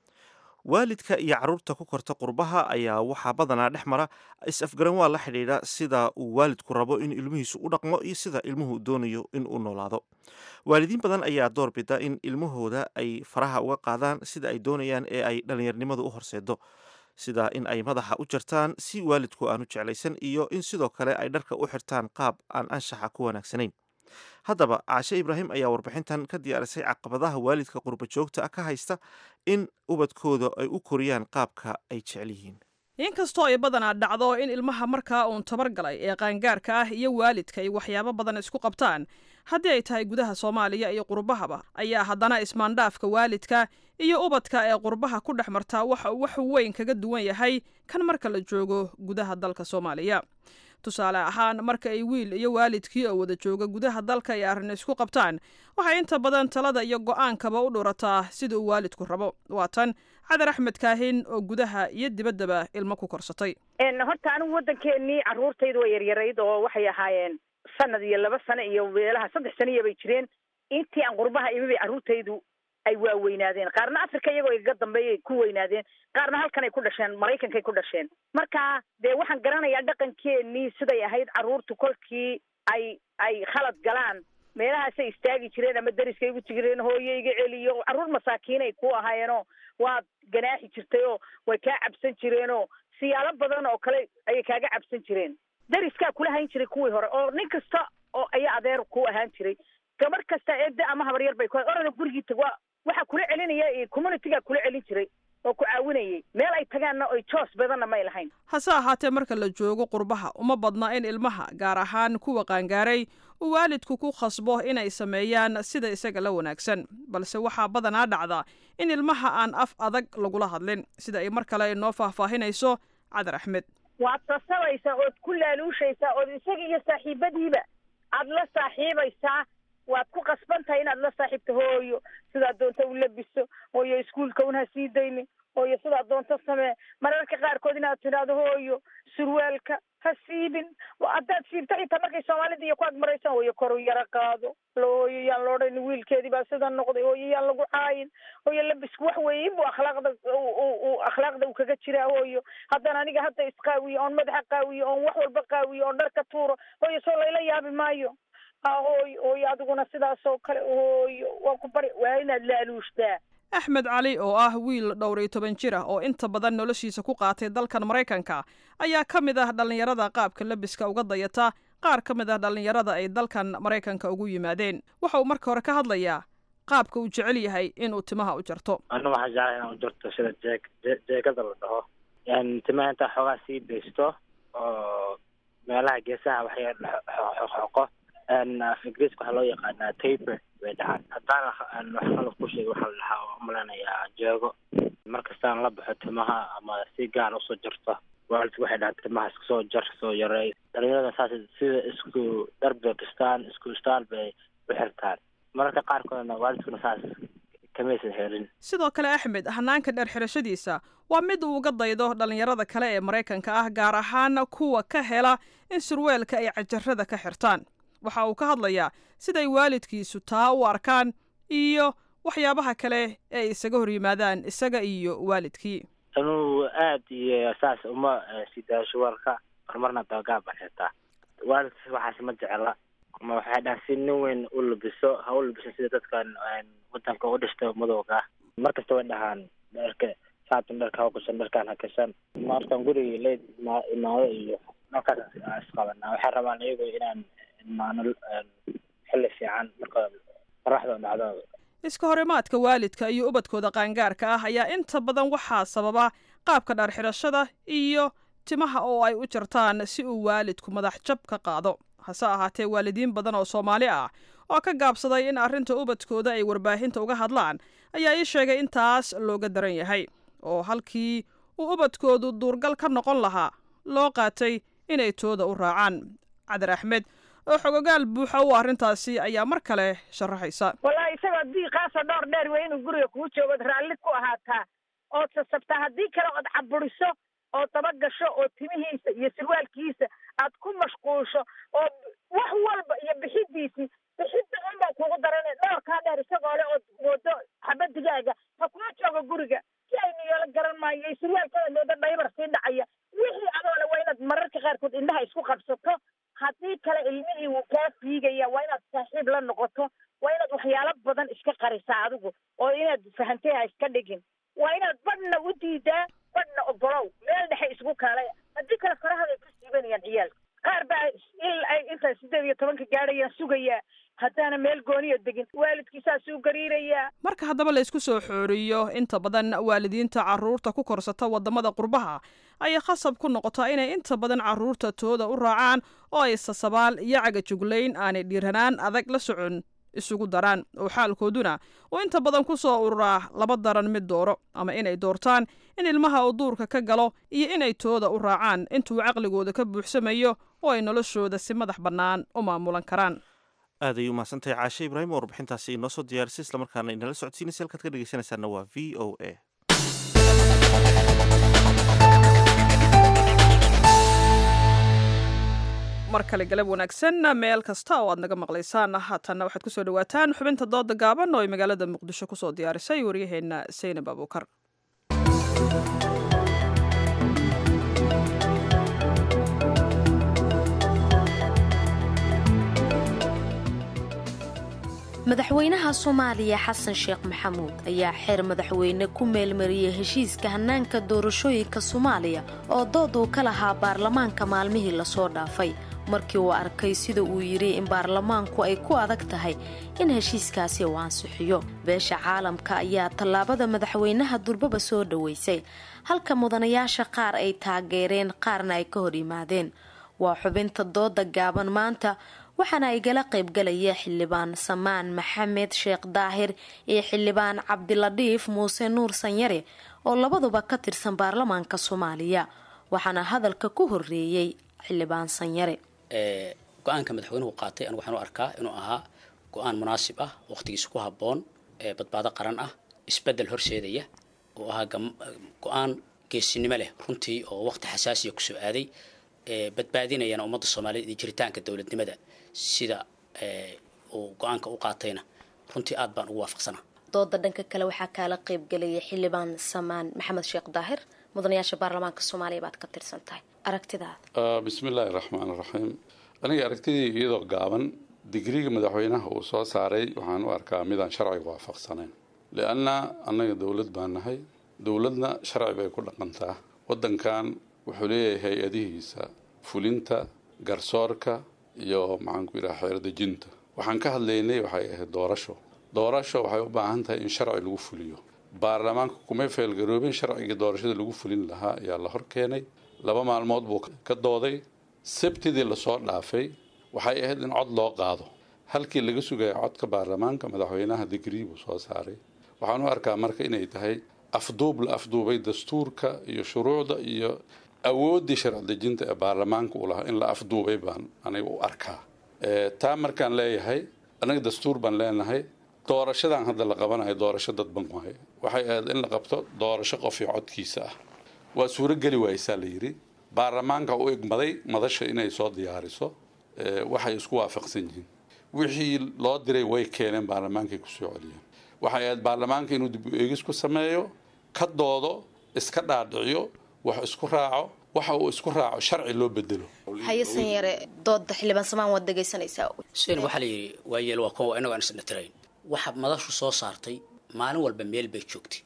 waalidka iyo carruurta ku korta qurbaha ayaa waxaa badanaa dhex mara is-afgaran waa la xidhiidha sida uu waalidku rabo in ilmihiisu u dhaqmo iyo sida ilmuhu doonayo in uu noolaado waalidiin badan ayaa door bida in ilmahooda ay faraha uga qaadaan sida ay doonayaan ee ay dhallinyarnimadu u horseedo sida in ay madaxa u jartaan si waalidku aanu jeclaysan iyo in sidoo kale ay dharka u xirtaan qaab aan anshaxa ku wanaagsanayn haddaba caashe ibraahim ayaa warbixintan ka diyaarisay caqabadaha waalidka qurba joogta ah ka haysta in ubadkooda ay u koriyaan qaabka ay jecel yihiin inkastoo ay badanaa dhacdo in ilmaha markaa uun tabargalay ee qaangaarka ah iyo waalidka ay waxyaabo badan isku qabtaan haddii ay tahay gudaha soomaaliya iyo qurbahaba ayaa haddana ismaandhaafka waalidka iyo ubadka ee qurbaha ku dhex martaa waxa uu wax weyn kaga duwan yahay kan marka la joogo gudaha dalka soomaaliya tusaale ahaan marka ay wiil iyo waalidkii oo wada jooga gudaha dalka ay arrin isku qabtaan waxay inta badan talada iyo go-aankaba u dhurataa sida uu waalidku rabo waa tan cadar axmed kaahin oo gudaha iyo dibaddaba ilmo ku korsatay horta anigu waddankeenii carruurtaydu way yaryarayd oo waxay ahaayeen sanad iyo laba sano iyo meelaha saddex saniya bay jireen intii aan qurbaha imi bay carruurtaydu ay waaweynaadeen qaarna africa iyagoo igaga dambeeyay ku weynaadeen qaarna halkanay ku dhasheen maraykankay ku dhasheen marka dee waxaan garanayaa dhaqankeenii siday ahayd carruurtu kolkii ay ay khalad galaan meelahaasay istaagi jireen ama dariskay ugu jireen hooye iga celiyo carruur masaakiinay ku ahaayeenoo waad ganaaxi jirtay oo way kaa cabsan jireenoo siyaalo badan oo kale ayay kaaga cabsan jireen dariskaa kula hayn jiray kuwii hore oo nin kasta oo ayaa adeer ku ahaan jiray gabar kasta eede ama habaryar bay ku orada gurigii tag waa waxaa kula celinaya communitygaa kula celin jiray oo ku caawinayay meel ay tagaanna oy joos badanna may lahayn hase ahaatee marka la joogo qurbaha uma badna in ilmaha gaar ahaan kuwa qaangaaray uu waalidku ku khasbo inay sameeyaan sida isaga la wanaagsan balse waxaa badanaa dhacda in ilmaha aan af adag lagula hadlin sida ay mar kale inoo faahfaahinayso cadar axmed waad sasabaysaa ood ku laaluushaysaa ood isaga iyo saaxiibadiiba aad la saaxiibaysaa waad ku qasban tahay inaad la saaxiibto hooyo sidaad doonta u labiso hooyo iskuolka un ha sii daynin hooyo sidaad doonta samee mararka qaarkood inaad tidhaahdo hooyo surwaalka ha siibin haddaad siibto xitaa markay soomaalida iyo ku agmaraysaan hooyo koru yaro qaado hooyo yaan la odhan wiilkeedii baa sida noqday hooyo yaan lagu caayin hooyo labisku wax weeye inbuu akhlaaqda u akhlaaqda uu kaga jiraa hooyo haddana aniga hadda isqaawiyo oon madaxa qaawiyo oon wax walba qaawiyo oon dharka tuuro hooyo soo layla yaabi maayo hooyo hooyo adiguna sidaas oo kale hooyo waa ku bari waa inaad laaluushtaa axmed cali oo ah wiil dhowr iyo toban jir ah oo inta badan noloshiisa ku qaatay dalkan maraykanka ayaa ka mid ah dhallinyarada qaabka labiska uga dayata qaar ka mid ah dhallinyarada ay dalkan maraykanka ugu yimaadeen waxa uu marka hore ka hadlayaa qaabka uu jecel yahay inuu timaha u jarto anigu waxaan jeclay inaan u jarto sida jeeg jeegada la dhaho timaha intaa xoogaa sii daysto oo meelaha geesaha waxay xoqo af ingiriiska waxaa loo yaqaanaa taper bay dhahaan haddaan wax qalab ku sheegay waxaa la dhahaa oo umaleynayaa jeego markastaan la baxo timaha ama si gaar usoo jarto waalidku waxay dhahaan timaha iska soo jar soo yareey dhalinyarada saas sida isku dhar bay kistaan isku staal bay u xirtaan mararka qaarkoodna waalidkuna saas kamaysan helin sidoo kale axmed hanaanka dheer xirashadiisa waa mid uu uga daydo dhallinyarada kale ee maraykanka ah gaar ahaan kuwa ka hela in surweelka ay cajarada ka xirtaan waxa uu ka hadlayaa siday waalidkiisu taa u arkaan iyo waxyaabaha kale ee ay isaga hor yimaadaan isaga iyo waalidkii anuu aad iyo saas uma sidaa shuwaalka horumarna doogaa baan xirtaa waalidkiis waxaas ma jecla ma waxay dhahan si nin weyn u labiso ha u labiso sida dadkan wadanka u dhishta madowga ah mar kasta way dhahaan dharka saatan dharka ha kusan dharkaan ha kasan markaan gurigii la ima- imaado iyo markaas aan isqabanaa waxay rabaan iyagu inaan imaano xilli fiican marka qoraxda dhacdo iska horimaadka waalidka iyo ubadkooda qaangaarka ah ayaa inta badan waxaa sababa qaabka dhaar xidhashada iyo timaha oo ay u jartaan si uu waalidku madax jab ka qaado hase ahaatee waalidiin badan oo soomaali ah oo ka gaabsaday in arrinta ubadkooda ay warbaahinta uga hadlaan ayaa ii sheegay in taas looga daran yahay oo halkii uu ubadkoodu duurgal ka noqon lahaa loo qaatay inay tooda u raacaan cadar axmed oo xogogaal buuxa u arrintaasi ayaa mar kale sharaxaysa wallahi isagoo diiqaasoo dhowr dheer wey inuu guriga kuu joogo ood raalli ku ahaataa ood sasabtaa haddii kale ood caburiso oo daba gasho oo timihiisa iyo sirwaalkiisa aad ku mashquulsho oo wax walba iyo bixidiisii bixidda unbaa kugu daran dhowrkaa dheer isagoo le ood moodo xabadigaaga ha kuma joogo guriga si aynu yeelo garan maayo iyo sirwaalkada moodo dhaybar sii dhacaya wixii adoole waa inaad mararka qaarkood indhaha isku qabsato haddii kale ilmihii wuu kaa fiigaya waa inaad saaxiib la noqoto waa inaad waxyaalo badan iska qarisaa adigu oo inaad fahantay ha iska dhigin waa inaad badhna u diidaa badhna ogolow meel dhexe isku kaalaya haddii kale farahaday ku siibanayaan ciyaalka qaar baa il ay intaa sideed iyo tobanka gaadhayaan sugayaa haddaana meel gooniyo degin waalidkiisaasuu gariirayaa marka haddaba la isku soo xooriyo inta badan waalidiinta carruurta ku korsata waddamada qurbaha ayay khasab ku noqotaa inay inta badan carruurta tooda u raacaan oo ay sasabaal iyo cagajuglayn aanay dhiiranaan adag la socon isugu daraan oo xaalkooduna uu inta badan ku soo ururaa laba daran mid dooro ama inay doortaan in ilmaha uu duurka ka galo iyo inay tooda u raacaan intuu caqligooda ka buuxsamayo oo ay noloshooda si madax bannaan u maamulan karaan aad ayay umahadsantahay caashe ibraahim oo warbixintaasi inoo soo diyaarisay islamarkaana inala socodsiinaysa halkaad ka dhegeysanaysaana waa v o a mar kale galab wanaagsan meel kasta oo aad naga maqlaysaan haatanna waxaad kusoo dhawaataan xubinta dooda gaaban oo ay magaalada muqdisho kusoo diyaarisay waryaheenna saynab abuukar madaxweynaha soomaaliya xasan sheekh maxamuud ayaa xeer madaxweyne ku meelmariyey heshiiska hannaanka doorashooyinka soomaaliya oo dood uu ka lahaa baarlamaanka maalmihii lasoo dhaafay markii uu arkay sida uu yidhi in baarlamaanku ay ku adag tahay in heshiiskaasi uu ansixiyo beesha caalamka ayaa tallaabada madaxweynaha durbaba soo dhoweysay halka mudanayaasha qaar ay taageereen qaarna ay ka hor yimaadeen waa xubinta dooda gaaban maanta waxaana igala qaybgalaya xildhibaan samaan maxamed sheekh daahir iyo xildhibaan cabdiladhiif muuse nuur sanyare oo labaduba ka tirsan baarlamaanka soomaaliya waxaana hadalka ku horeeyey xildhibaan sanyare go-aanka madaxweynuhu qaatay anigu waxaan u arkaa inuu ahaa go-aan munaasib ah waqtigiisa ku habboon ee badbaado qaran ah isbedel horseedaya oo ahaa go-aan geesinimo leh runtii oo waqti xasaasiya kusoo aaday badbaadinayana ummadda soomaaliyeed iyo jiritaanka dowladnimada sida uu go-aanka u qaatayna runtii aad baan ugu waafaqsanaa dooda dhanka kale waxaa kaala qaybgalaya xildhibaan samaan maxamed sheekh daahir mudanayaasha baarlamaanka soomaaliya baad ka tirsan tahay aragtidaada bismi illaahi raxmaan raxiim aniga aragtidii iyadoo gaaban digriga madaxweynaha uu soo saaray waxaan u arkaa midaan sharciga waafaqsanayn lianna annaga dowlad baan nahay dowladna sharci bay ku dhaqantaa waddankan wuxuu leeyahay hay-adihiisa fulinta garsoorka iyo maxaanku yidhaha xeerdejinta waxaan ka hadlaynay waxay ahayd doorasho doorasho waxay u baahan tahay in sharci lagu fuliyo baarlamaanka kumay feelgaroobin sharcigii doorashada lagu fulin lahaa ayaa la hor keenay laba maalmood buu ka dooday sabtidii lasoo dhaafay waxay ahayd in cod loo qaado halkii laga sugaya codka baarlamaanka madaxweynaha digrii buu soo saaray waxaan u arkaa marka inay tahay afduub la afduubay dastuurka iyo shuruucda iyo awooddii sharci dejinta ee baarlamaanka uu lahaa in la afduubay baan aniga u arkaa taa markaan leeyahay anaga dastuur baan leenahay doorashadan hadda la qabanayo doorasho dadban waaye waxay ahayd in la qabto doorasho qof iyo codkiisa ah waa suurogeli waaysaa la yidhi baarlamaanka u egmaday madasha inay soo diyaariso waxay isku waafaqsan yihiin wixii loo diray way keeneen baarlamaankay kusoo celiyeen waxay ahayd baarlamaanka inuu dib u eegis ku sameeyo ka doodo iska dhaadhiciyo wax isku raaco waxa uu isku raaco sharci loo bedelo hayasan yare dooda xildhibaan samaan waad dhegaysanaysaa xuseen waxaa la yidhi waayeel waa kuwa inago aan isna tirayn waxa madashu soo saartay maalin walba meel bay joogtay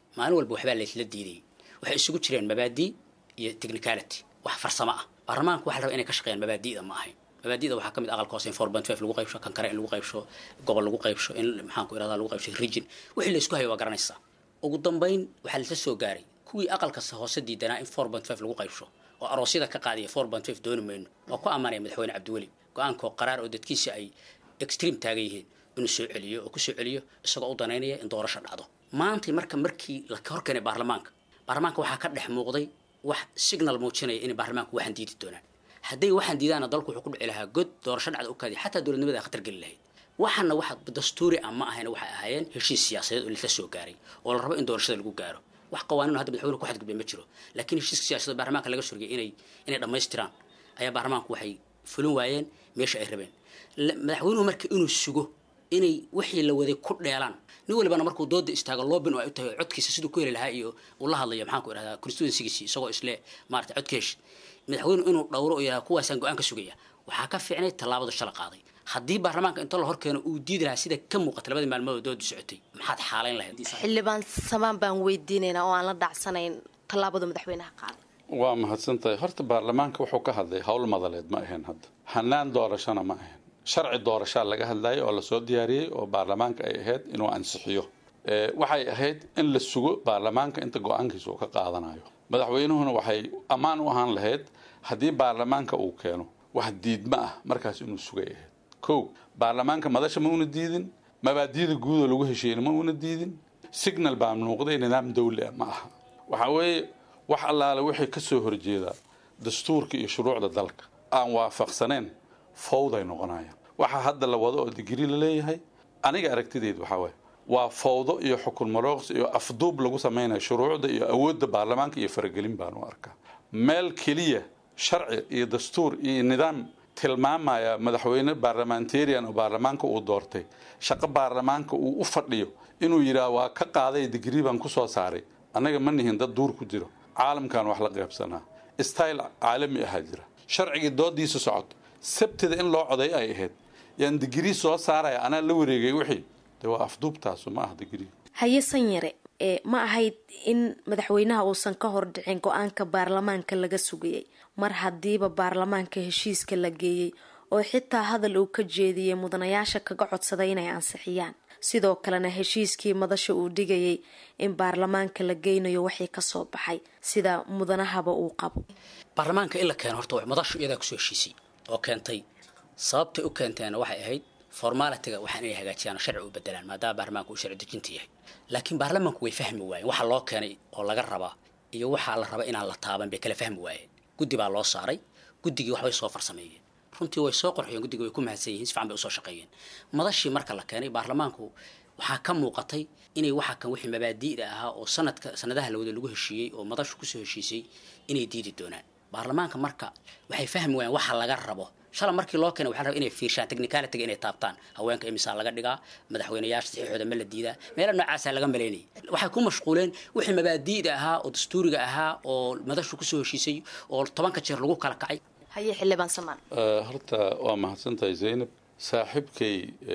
maalin walba waxbaa laysla diidayay waxay isugu jireen mabaadii iyo technicality wax farsamo ah baarlamaanku waxa la rabaa inay ka shaqeeyaan mabaadi'da ma ahayn mabaadi'da waxaa ka mid aqalka hoose in four point five lagu qaybsho kan kale in lagu qaybsho gobol lagu qaybsho in maxaan ku irahdaa lagu qaybsho region wixii la isku hayo waa garanaysaa ugu dambayn waxaa lasla soo gaaray kuwii aqalka hoose diidanaa in four point five lagu qaybsho oo aroosyada ka qaadiya four point five dooni mayno waa ku ammaanaya madaxweyne cabdiweli go-aankoo qaraar oo dadkiisa ay extreme taagan yihiin inuu soo celiyo oo kusoo celiyo isagoo u danaynaya in doorasho dhacdo maanta marka markii la hor keenay baarlamaanka baarlamaanka waxaa ka dhex muuqday wax signal muujinaya inay baarlamaanku waxaan diidi doonaan hadday waxaan diidaana dalku wuxuu ku dhici lahaa god doorasho dhacda u kaadi xataa dowladnimada khatar geli lahayd waxaana waxa dastuuri ah ma ahayn waxay ahaayeen heshiis siyaasadeed oo lasla soo gaaray oo la rabo in doorashada lagu gaaro wax qawaaniin hadda madaxweyne ku xadgudbay ma jiro laakiin heshiiska siyaasadeed baarlamaanka laga surgay inay inay dhammaystiraan ayaa baarlamaanku waxay fulin waayeen meesha ay rabeen madaxweynuhu marka inuu sugo inay wixii la waday ku dheelaan nin walibana markuu dooda istaago loobin oo ay u tahay codkiisa siduu ku heli lahaa iyo uu la hadlayo maxaan ku idhahdaa constituencygiisi isagoo isle maarata codka hesh madaxweynuhu inuu dhowro oo yidhahda kuwaasaan go-aan ka sugaya waxaa ka fiicnay tallaabadu shala qaaday haddii baarlamaanka inta la hor keeno uu diidi lahaa sida ka muuqata labadii maalmood doodu socotay maxaad xaalayn lahayd xildhibaan samaan baan weydiinaynaa oo aan la dhacsanayn tallaabada madaxweynaha qaaday waa mahadsantahay horta baarlamaanka wuxuu ka hadlay howl madaleed ma ahayn hadda hanaan doorashona ma ahayn sharci doorashaa laga hadlayay oo lasoo diyaariyey oo baarlamaanka ay ahayd inuu ansixiyo waxay ahayd in la sugo baarlamaanka inta go-aankiisa uu ka qaadanayo madaxweynuhuna waxay ammaan u ahaan lahayd haddii baarlamaanka uu keeno wax diidma ah markaas inuu sugay ahayd kow baarlamaanka madasha ma una diidin mabaadiyada guud oo lagu heshiiyeyna ma una diidin signal baa muuqday nidaam dawli ah ma aha waxaa weeye wax allaale wixii ka soo horjeeda dastuurka iyo shuruucda dalka aan waafaqsaneen fawday noqonayaan waxaa hadda la wado oo digri la leeyahay aniga aragtideed waxaa waye waa fawdo iyo xukun marooqs iyo afduub lagu samaynayo shuruucda iyo awoodda baarlamaanka iyo faragelin baan u arkaa meel keliya sharci iyo dastuur iyo nidaam tilmaamaya madaxweyne baarlamentarian oo baarlamaanka uu doortay shaqo baarlamaanka uu u fadhiyo inuu yidhaah waa ka qaaday digri baan ku soo saaray annaga ma nihin dad duur ku jiro caalamkan wax la qaybsanaa style caalami ahaa jira sharcigii doodiisa socoto sabtida in loo coday ay ahayd yaan digrii soo saaraya anaa la wareegay wixii de waa afduubtaasu ma ah digrii haye sanyare ee ma ahayd in madaxweynaha uusan ka hor dhicin go-aanka baarlamaanka laga sugayay mar haddiiba baarlamaanka heshiiska la geeyey oo xitaa hadal uu ka jeediyey mudanayaasha kaga codsaday inay ansixiyaan sidoo kalena heshiiskii madasha uu dhigayay in baarlamaanka la geynayo waxii kasoo baxay sida mudanahaba uu qabo baarlamaanka in la keeno horta madashu iyadaa kusoo heshiisay oo keentay sababtay u keenteena waxay ahayd formalitiga waxaan inay hagaajiyaan oo sharci u bedelaan maadaama baarlamaanka uu sharci dejinta yahay laakiin baarlamaanku way fahmi waayeen waxa loo keenay oo laga rabaa iyo waxaa la raba inaan la taaban bay kala fahmi waayeen guddi baa loo saaray guddigii waxbay soo farsameeyeen runtii way soo qorxiyeen guddiga way ku mahadsan yihiin si fiican bay usoo shaqeeyeen madashii marka la keenay baarlamaanku waxaa ka muuqatay inay waxa kan wixii mabaadi'da ahaa oo sanadka sanadaha lawada lagu heshiiyey oo madashu kusoo heshiisay inay diidi doonaan baarlamaanka marka waxay fahmi waayeen waxa laga rabo shala markii loo keenay waxaa la rabaa inay fiirshaan technicalityga inay taabtaan haweenka imisaa laga dhigaa madaxweynayaasha saxiixooda ma la diidaa meelo noocaasaa laga malaynayay waxay ku mashquuleen wixii mabaadi'da ahaa oo dastuuriga ahaa oo madashu kusoo heshiisay oo tobanka jeer lagu kala kacay haye xildhibaan samaan horta waa mahadsantahay zaynab saaxiibkay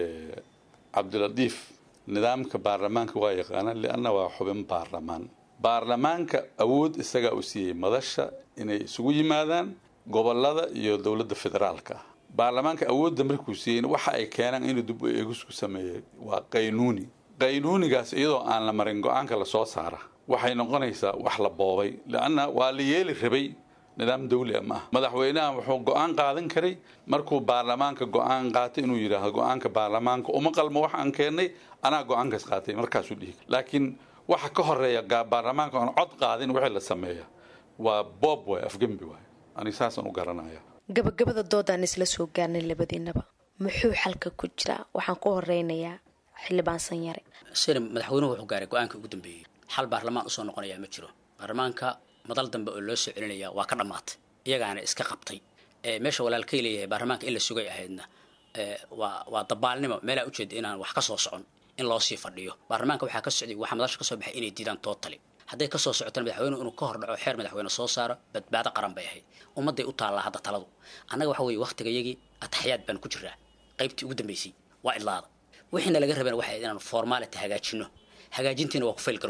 cabdiladiif nidaamka baarlamaanka waa yaqaanaan lianna waa xubin baarlamaan baarlamaanka awood isagaa u siiyey madasha inay isugu yimaadaan gobolada iyo dowladda federaalka ah baarlamaanka awoodda markuu siiyeyna waxa ay keenaan inuu dib u eegisku sameeyey waa qaynuuni qaynuunigaas iyadoo aan la marin go-aanka lasoo saara waxay noqonaysaa wax la boobay lianna waa la yeeli rabay nidaam dawli ah ma ah madaxweynaha wuxuu go-aan qaadan karay markuu baarlamaanka go-aan qaatay inuu yidhaahdo go-aanka baarlamaanka uma qalmo wax aan keennay anaa go-aankaas qaatay markaasuu dhihi laakiin waxa ka horeeya baarlamaanka aan cod qaadin wixii la sameeya waa boob waay afgembi waay aniga saasaan u garanaya gabagabada doodaan isla soo gaarnay labadiinaba muxuu xalka ku jiraa waxaan ku horeynayaa xildhibaan sanyare sina madaxweynuhu wuxuu gaaray go-aanka ugu dambeeyey xal baarlamaan usoo noqonayaa ma jiro baarlamaanka madal dambe oo loo soo celinaya waa ka dhammaatay iyagaana iska qabtay meesha walaalkay leeyahay baarlamaanka in la sugay ahaydna waa waa dabaalnimo meelaa ujeeda inaan wax ka soo socon in loo sii fadhiyo baarlamaanka waxaa ka socday waxaa madasha kasoo baxay inay diidaan tootali hadday kasoo socotana madaxweynuhu inuu ka hor dhaco xeer madaxweyne soo saaro badbaado qaran bay ahayd ummadday u taallaa hadda taladu annaga waxa weeye waktigayagii ataxyaad baan ku jiraa qaybtii ugu dambeysay waa idlaada wixiina laga rabana waxay inaanu formality hagaajino hagaajintiina waa ku fail garown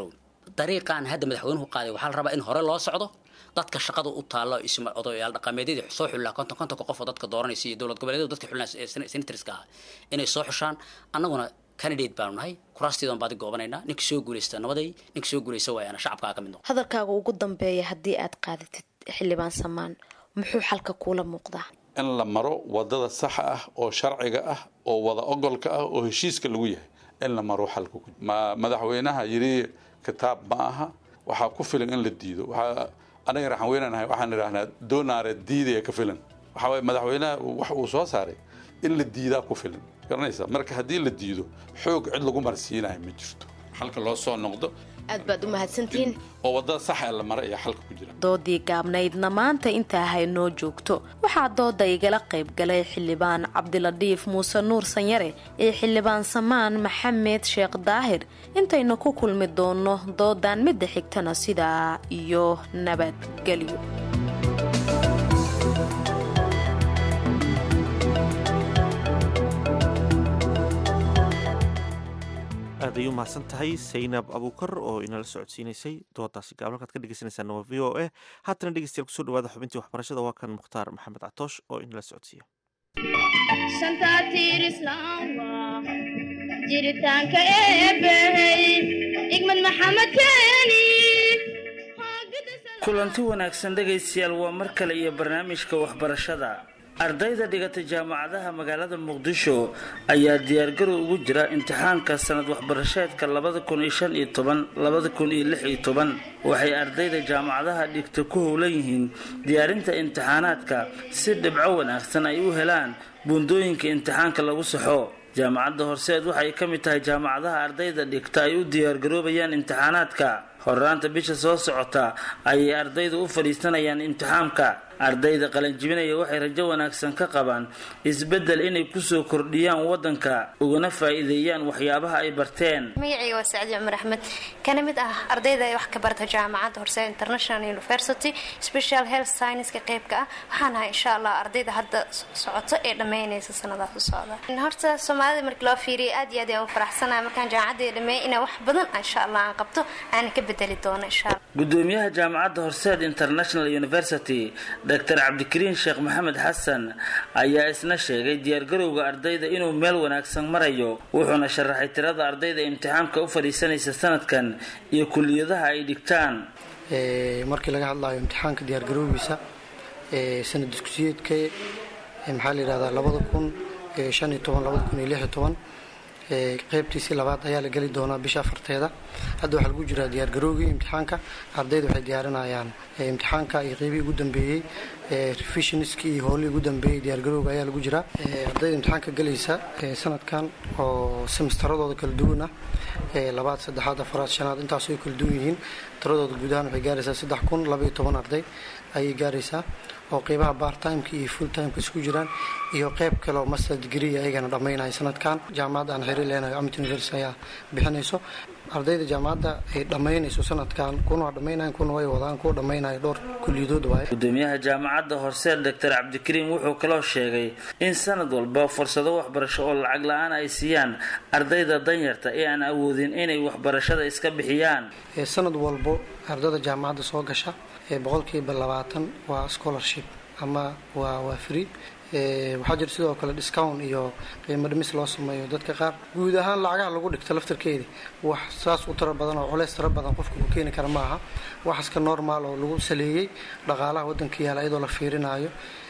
dariiqan hadda madaxweynuhu qaaday waxaa la rabaa in hore loo socdo dadka shaqada u taalo isma odayaal dhaqameedyadii soo xullaa konton kontonka qof oo dadka dooranaysa iyo dowlad goboleedyadu dadka xullaa senatorska ah inay soo xushaan annaguna candidate baanu nahay kuraastiidan baadi goobanaynaa ninka soo guulaysta nabaday ninka soo guulaysta waayana shacabkaa ka mid noqo hadalkaaga ugu dambeeya haddii aad qaadatid xildhibaan samaan muxuu xalka kuula muuqdaa in la maro wadada saxa ah oo sharciga ah oo wada ogolka ah oo heshiiska lagu yahay in la maro xalka ku ma madaxweynaha yidhi kitaab ma aha waxaa ku filan in la diido waxaa anaga raxan weynanahay waxaan idhaahnaa doonaare diidaya ka filan waxaa waye madaxweynaha wax uu soo saaray in la diidaa ku filan garanaysa marka haddii la diido xoog cid lagu marsiinayo ma jirto xalka loo soo noqdo aad baad u mahadsantihiin oo wadada saxa ee la mara ayaa xalka ku jira doodii gaabnaydna maanta intaa haynoo joogto waxaa dooda igala qayb galay xildhibaan cabdiladhiif muuse nuur sanyare iyo xildhibaan samaan maxamed sheekh daahir intaynu ku kulmi doonno doodan midda xigtana sidaa iyo nabadgelyo aad ay u mahadsan tahay saynab abuukar oo inala socodsiinaysay doodaasi gaab halkaad ka dhegeysaneysaan waa v o a haatana dhegeystayaal kusoo dhawaada xubintii waxbarashada waa kan mukhtaar maxamed catoosh oo inala socodsiiya jiritaanka eebbahey igmad maxamed keeni kulanti wanaagsan dhegaystayaal waa mar kale iyo barnaamijka waxbarashada ardayda dhigata jaamacadaha magaalada muqdisho ayaa diyaargarow ugu jira imtixaanka sanad waxbarasheedka labada kun iyo shan iyo toban labada kun iyo lix iyo toban waxay ardayda jaamacadaha dhigta ku howlan yihiin diyaarinta imtixaanaadka si dhibco wanaagsan ay u helaan buundooyinka imtixaanka lagu saxo jaamacadda horseed waxay ka mid tahay jaamacadaha ardayda dhigta ay u diyaargaroobayaan imtixaanaadka horraanta bisha soo socota ayay ardaydu u fadhiisanayaan imtixaamka ardayda qalanjibinaya waxay rajo wanaagsan ka qabaan isbeddel inay kusoo kordhiyaan waddanka ugana faa'iideeyaan waxyaabaha ay barteen magacayga waa sacdi cumar axmed kana mid ah ardayda wax ka barta jaamacadda horseed international university special health scienceska qeybka ah waxaan ahay insha allah ardayda hadda socoto ee dhammeynaysa sanadaas u socda horta soomaalida markii loo fiiriya aad iyo aad ayaan u faraxsanahay markaan jaamacadda dhameey inaan wax badan insha allah aan qabto aan ka bedeli doono insha allah gudoomiyaha jaamacadda horseed international university dr cabdikariin sheekh maxamed xasan ayaa isna sheegay diyaargarowga ardayda inuu meel wanaagsan marayo wuxuuna sharaxay tirada ardayda imtixaamka u fadhiisanaysa sanadkan iyo kuliyadaha ay dhigtaan markii laga hadlayo imtixaanka diyaargarowgiisa sanad iskusiyeedka maxaa la yidhahdaa labada kun shan iyo toban labada kun iyo lix iyo toban qeybtiisii labaad ayaa la geli doonaa bisha afarteeda hadda waxaa lagu jiraa diyaargarowgii imtixaanka ardayda waxay diyaarinayaan imtixaanka iyo qeybihii ugu dambeeyey revisionskii iyo howlihii ugu dambeeyey diyaargarowga ayaa lagu jiraa ardayda imtixaanka gelaysa sanadkan oo semestaradooda kala duwan ah labaad saddexaad afaraad shanaad intaas ay kala duwan yihiin tiradooda guud ahaan waxay gaaraysaa saddex kun laba iyo toban arday ayay gaaraysaa oo qeybaha bartimeka iyo full timeka isku jiraan iyo qeyb kale oo master degree ayagana dhammaynaya sanadkan jaamacadda aan xiriir leenahay amit university ayaa bixinayso ardayda jaamacadda ay dhammaynayso sanadkan kuna waa dhammaynayan kuna way wadaan kuwa dhammaynaya dhowr kuliyadood waaye gudoomiyaha jaamacadda horseed doctor cabdikariim wuxuu kaloo sheegay in sanad walba fursado waxbarasho oo lacag la-aan ay siiyaan ardayda danyarta ee aan awoodin inay waxbarashada iska bixiyaan sanad walbo ardayda jaamacadda soo gasha boqolkiiba labaatan waa scholarship ama waa waa free waxaa jira sidoo kale discount iyo qiimo dhimis loo sameeyo dadka qaar guud ahaan lacagaha lagu dhigto laftarkeeda wax saas u tiro badan oo culeys tiro badan qofka uu keeni kara maaha waxaska normal oo lagu saleeyey dhaqaalaha waddanka yaala iyadoo la fiirinayo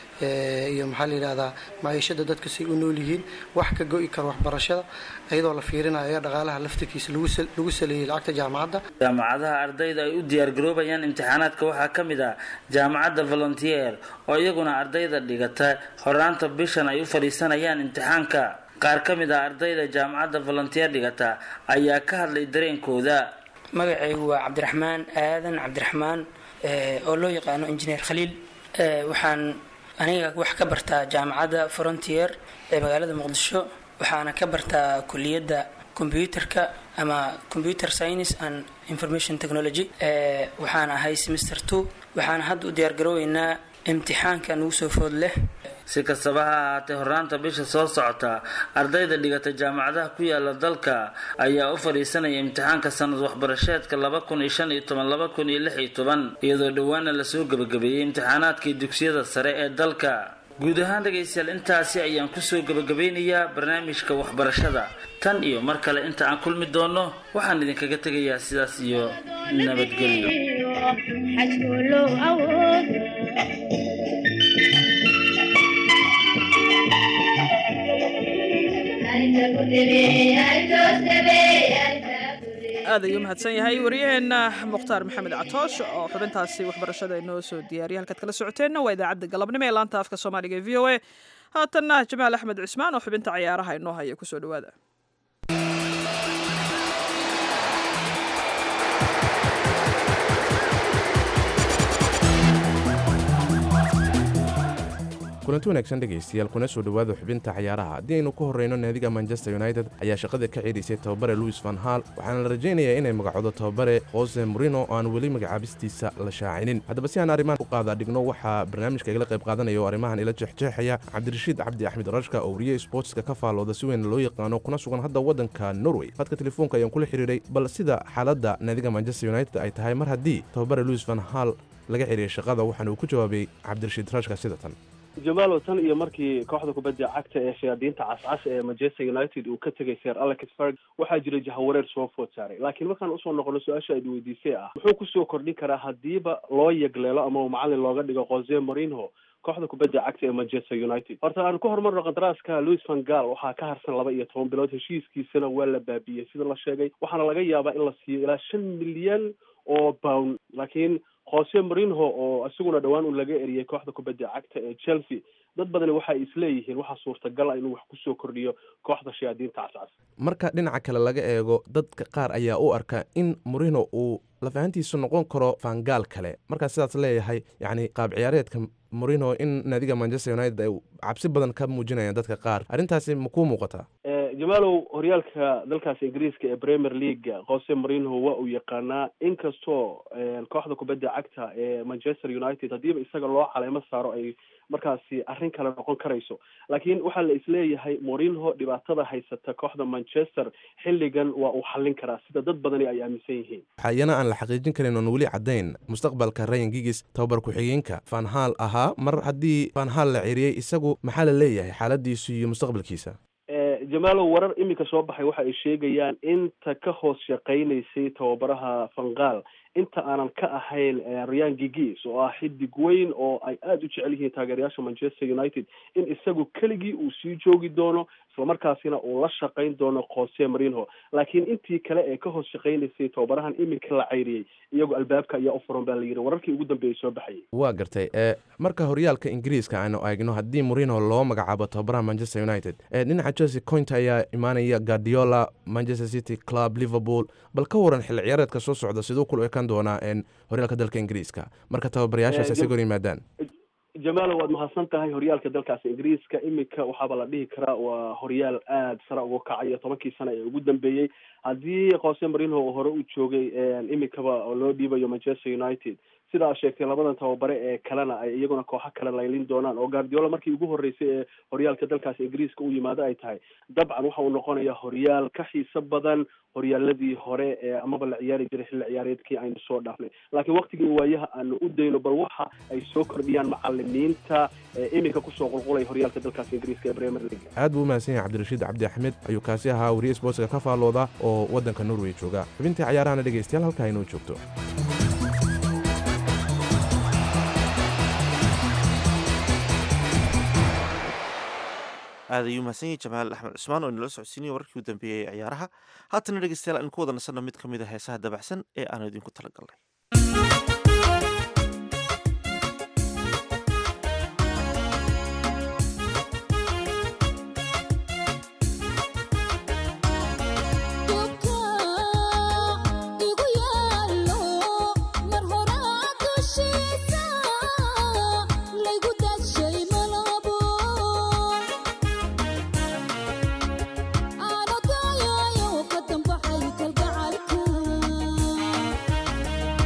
iyo maxaa la yidhahdaa maciishada dadka say u nool yihiin wax ka go-i kara waxbarashada iyadoo la fiirinayo dhaqaalaha laftarkiisa lagu saleeyey lacagta jaamacadda jaamacadaha ardayda ay u diyaargaroobayaan imtixaanaadka waxaa ka mid ah jaamacadda volontier oo iyaguna ardayda dhigata horaanta bishan ay u fadhiisanayaan imtixaanka qaar ka mid ah ardayda jaamacadda volontier dhigata ayaa ka hadlay dareenkooda magacaygu waa cabdiraxmaan aadan cabdiraxmaan oo loo yaqaano injineer khaliil waxaan aniga wax ka bartaa jaamacadda frontier ee magaalada muqdisho waxaana ka bartaa kuliyadda combyuterka ama computer science and information technology waxaan ahay semester two waxaana hadda u diyaargarooweynaa imtixaanka nugu soo food leh si kastaba ha ahaatee hornaanta bisha soo socota ardayda dhigata jaamacadaha ku yaala dalka ayaa u fadhiisanaya imtixaanka sanad waxbarasheedka laba kun iyo shan iyo toban laba kun iyo lix iyo toban iyadoo dhowaana lasoo gebagabeeyey imtixaanaadkii dugsiyada sare ee dalka guud ahaan dhegaystayaal intaasi ayaan kusoo gebagabeynayaa barnaamijka waxbarashada tan iyo mar kale inta aan kulmi doono waxaan idinkaga tegayaa sidaas iyo nabadgelyo xajkulow awood aad ayuu mahadsan yahay waryaheena mukhtaar maxamed catoosh oo xubintaasi waxbarashada inoo soo diyaariyay halkaad kala socoteenna waa idaacadda galabnimo ee laanta afka soomaaliga ee v o a haatanna jamaal axmed cismaan oo xubinta cayaaraha inoo haya kusoo dhawaada kulanti wanaagsan dhegaystayaal kuna soo dhowaada xubinta cayaaraha haddii aynu ku horreyno naadiga manchester united ayaa shaqada ka ceedaysay tababare louis van hal waxaana la rajaynayaa inay magacoodo tababare jose morino oo aan weli magacaabistiisa la shaacinin haddaba si aan arrimahan u qaada dhigno waxaa barnaamijka igala qayb qaadanaya oo arrimahan ila jeexjeexaya cabdirashiid cabdi axmed rashka oo wariye sportska ka faallooda si weyn loo yaqaano kuna sugan hadda waddanka norway hadka telefoonka ayaan kula xidhiidhay bal sida xaaladda naadiga manchester united ay tahay mar haddii tababare louis van hal laga celiyay shaqada waxaana uu ku jawaabay cabdirashiid rashka sida tan jamaalow tan iyo markii kooxda kubadda cagta ee shayaadiinta cascas ee manchester united uu ka tegay sir alex ferg waxaa jiray jahawareer soo food saaray laakiin markaan usoo noqono su-aasha aad weydiisay ah muxuu kusoo kordhin karaa haddiiba loo yegleelo ama uu macalin looga dhigo jose morinho kooxda kubadda cagta ee manchester united horta aan ku horumarno qandaraaska louis van gaal waxaa ka harsan laba iyo toban bilood heshiiskiisana waa la baabiyey sida la sheegay waxaana laga yaabaa in la siiyo ilaa shan milyan oo pound laakiin jose morinho oo isaguna dhowaan uu laga eriyey kooxda kubadda cagta ee chelsea dad badani waxay isleeyihiin waxaa suurtagal ah inuu wax kusoo kordhiyo kooxda shayaadiinta cascas marka dhinaca kale laga eego dadka qaar ayaa u arka in morino uu lafahantiisu noqon karo fangaal kale markaa sidaas leeyahay yacni qaab ciyaareedka morino in naadiga manchester united ay cabsi badan ka muujinayaan dadka qaar arrintaasi ma kuu muuqataa jamaalow horyaalka dalkaas ingiriiska ee premier league jose morinho waa uu yaqaanaa inkastoo kooxda kubadda cagta ee manchester united haddiiba isaga loo caleemo saaro ay markaasi arrin kale noqon karayso laakiin waxaa la isleeyahay morinho dhibaatada haysata kooxda manchester xilligan waa uu xallin karaa sida dad badani ay aaminsan yihiin waxaa iyana aan la xaqiijin karin oon weli caddayn mustaqbalka rayan gigis tababar ku-xigeenka fanhal ahaa mar haddii fanhal la ceriyey isagu maxaa la leeyahay xaaladiisu iyo mustaqbalkiisa jamaalow warar iminka soo baxay waxa ay sheegayaan inta ka hoos shaqaynaysay tababaraha fangaal inta aanan ka ahayn ryan gigis oo ah xidig weyn oo ay aada u jecel yihiin taageerayaasha manchester united in isagu keligii uu sii joogi doono islamarkaasina uu la shaqayn doono jose morinho laakiin intii kale ee ka hoos shaqaynaysay tababarahan iminka la cayriyey iyagoo albaabka ayaa u furan baa la yidhi wararkii ugu dambeeyay soo baxayay waa gartay marka horyaalka ingiriiska aanu eegno haddii morino loo magacaabo tababaraha manchester united dhinaca chelsea coint ayaa imaanaya guardiola manchester city club liverpool bal ka waran xilli ciyaareedka soo socda siduu kula ekaan doonaa horyaalka dalka ingiriiska marka tababarayaashaas isaga hor yimaadaan jamaalo waad mahadsan tahay horyaalka dalkaas ingiriiska iminka waxaaba la dhihi karaa waa horyaal aada sare uga kacaya tobankii sano ee ugu dambeeyey haddii jose morinho uu hore u joogay iminkaba oo loo dhiibayo manchester united sida aad sheegtay labadan tababare ee kalena ay iyaguna kooxo kale laylin doonaan oo guardiola markii ugu horreysay ee horyaalka dalkaas ingiriiska u yimaado ay tahay dabcan waxa uu noqonayaa horyaal ka xiiso badan horyaaladii hore ee amaba la ciyaari jiray xilli ciyaareedkii aynu soo dhaafnay laakiin waktigii waayaha aanu u dayno bal waxa ay soo kordhiyaan macalimiinta ee iminka kusoo qulqulaya horyaalka dalkaas ingiriiska ee premier league aad buu umahadsan yahay cabdirashiid cabdi axmed ayuu kaasi ahaa wariye sportska ka faallooda oo waddanka norway jooga xubintii cayaarahana dhegaystayaal halkaa inoo joogto aad ayuu mahadsan yahay jamaal axmed cusmaan oo inala socodsiinaya wararkii u dambeeyey ee ciyaaraha haatana dhegeystayaal aan ku wada nasanno mid ka mid a heesaha dabacsan ee aanu idinku talagalnay Ano tayo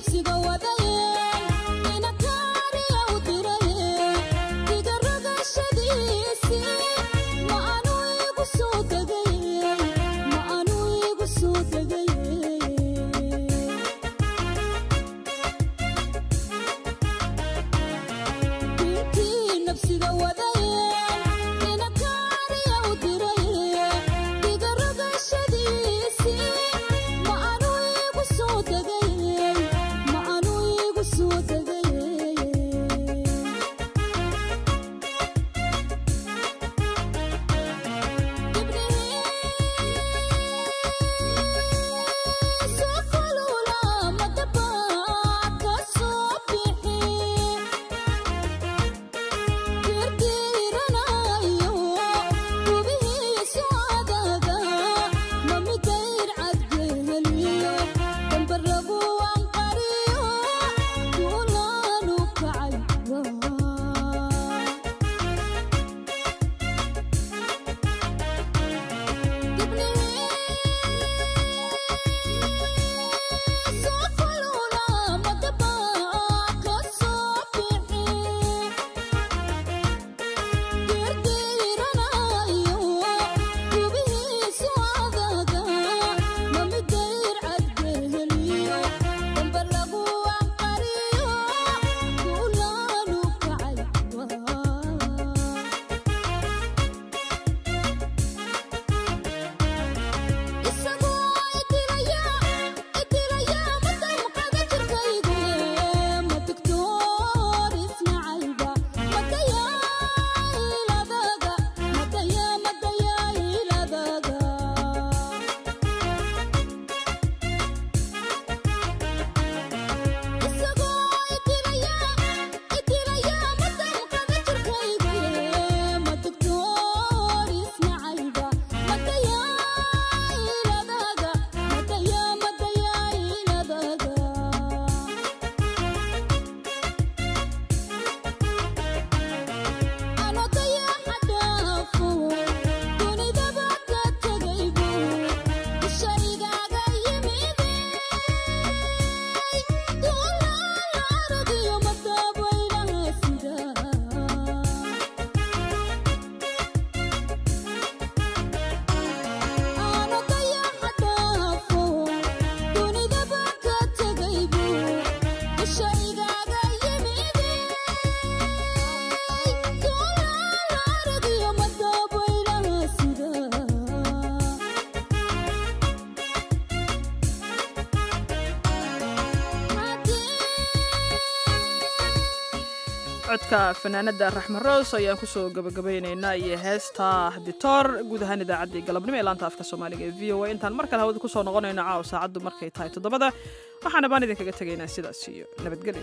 codka fanaanada raxme roos ayaan kusoo gabagabaynaynaa iyo heesta ditoor guud ahaan idaacaddii galabnimo ee laanta afka soomaaliga ee v o a intaan mar kale hawada kusoo noqonayno caawa saacaddu markay tahay toddobada waxaana baan idinkaga tegaynaa sidaas iyo nabadgelyo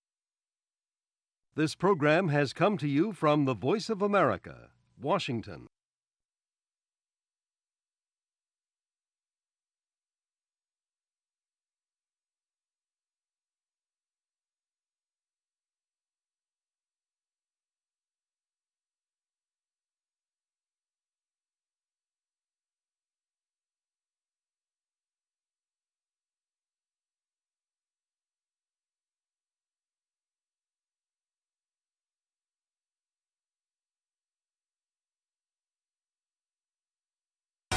This program has come to you from the Voice of America, Washington.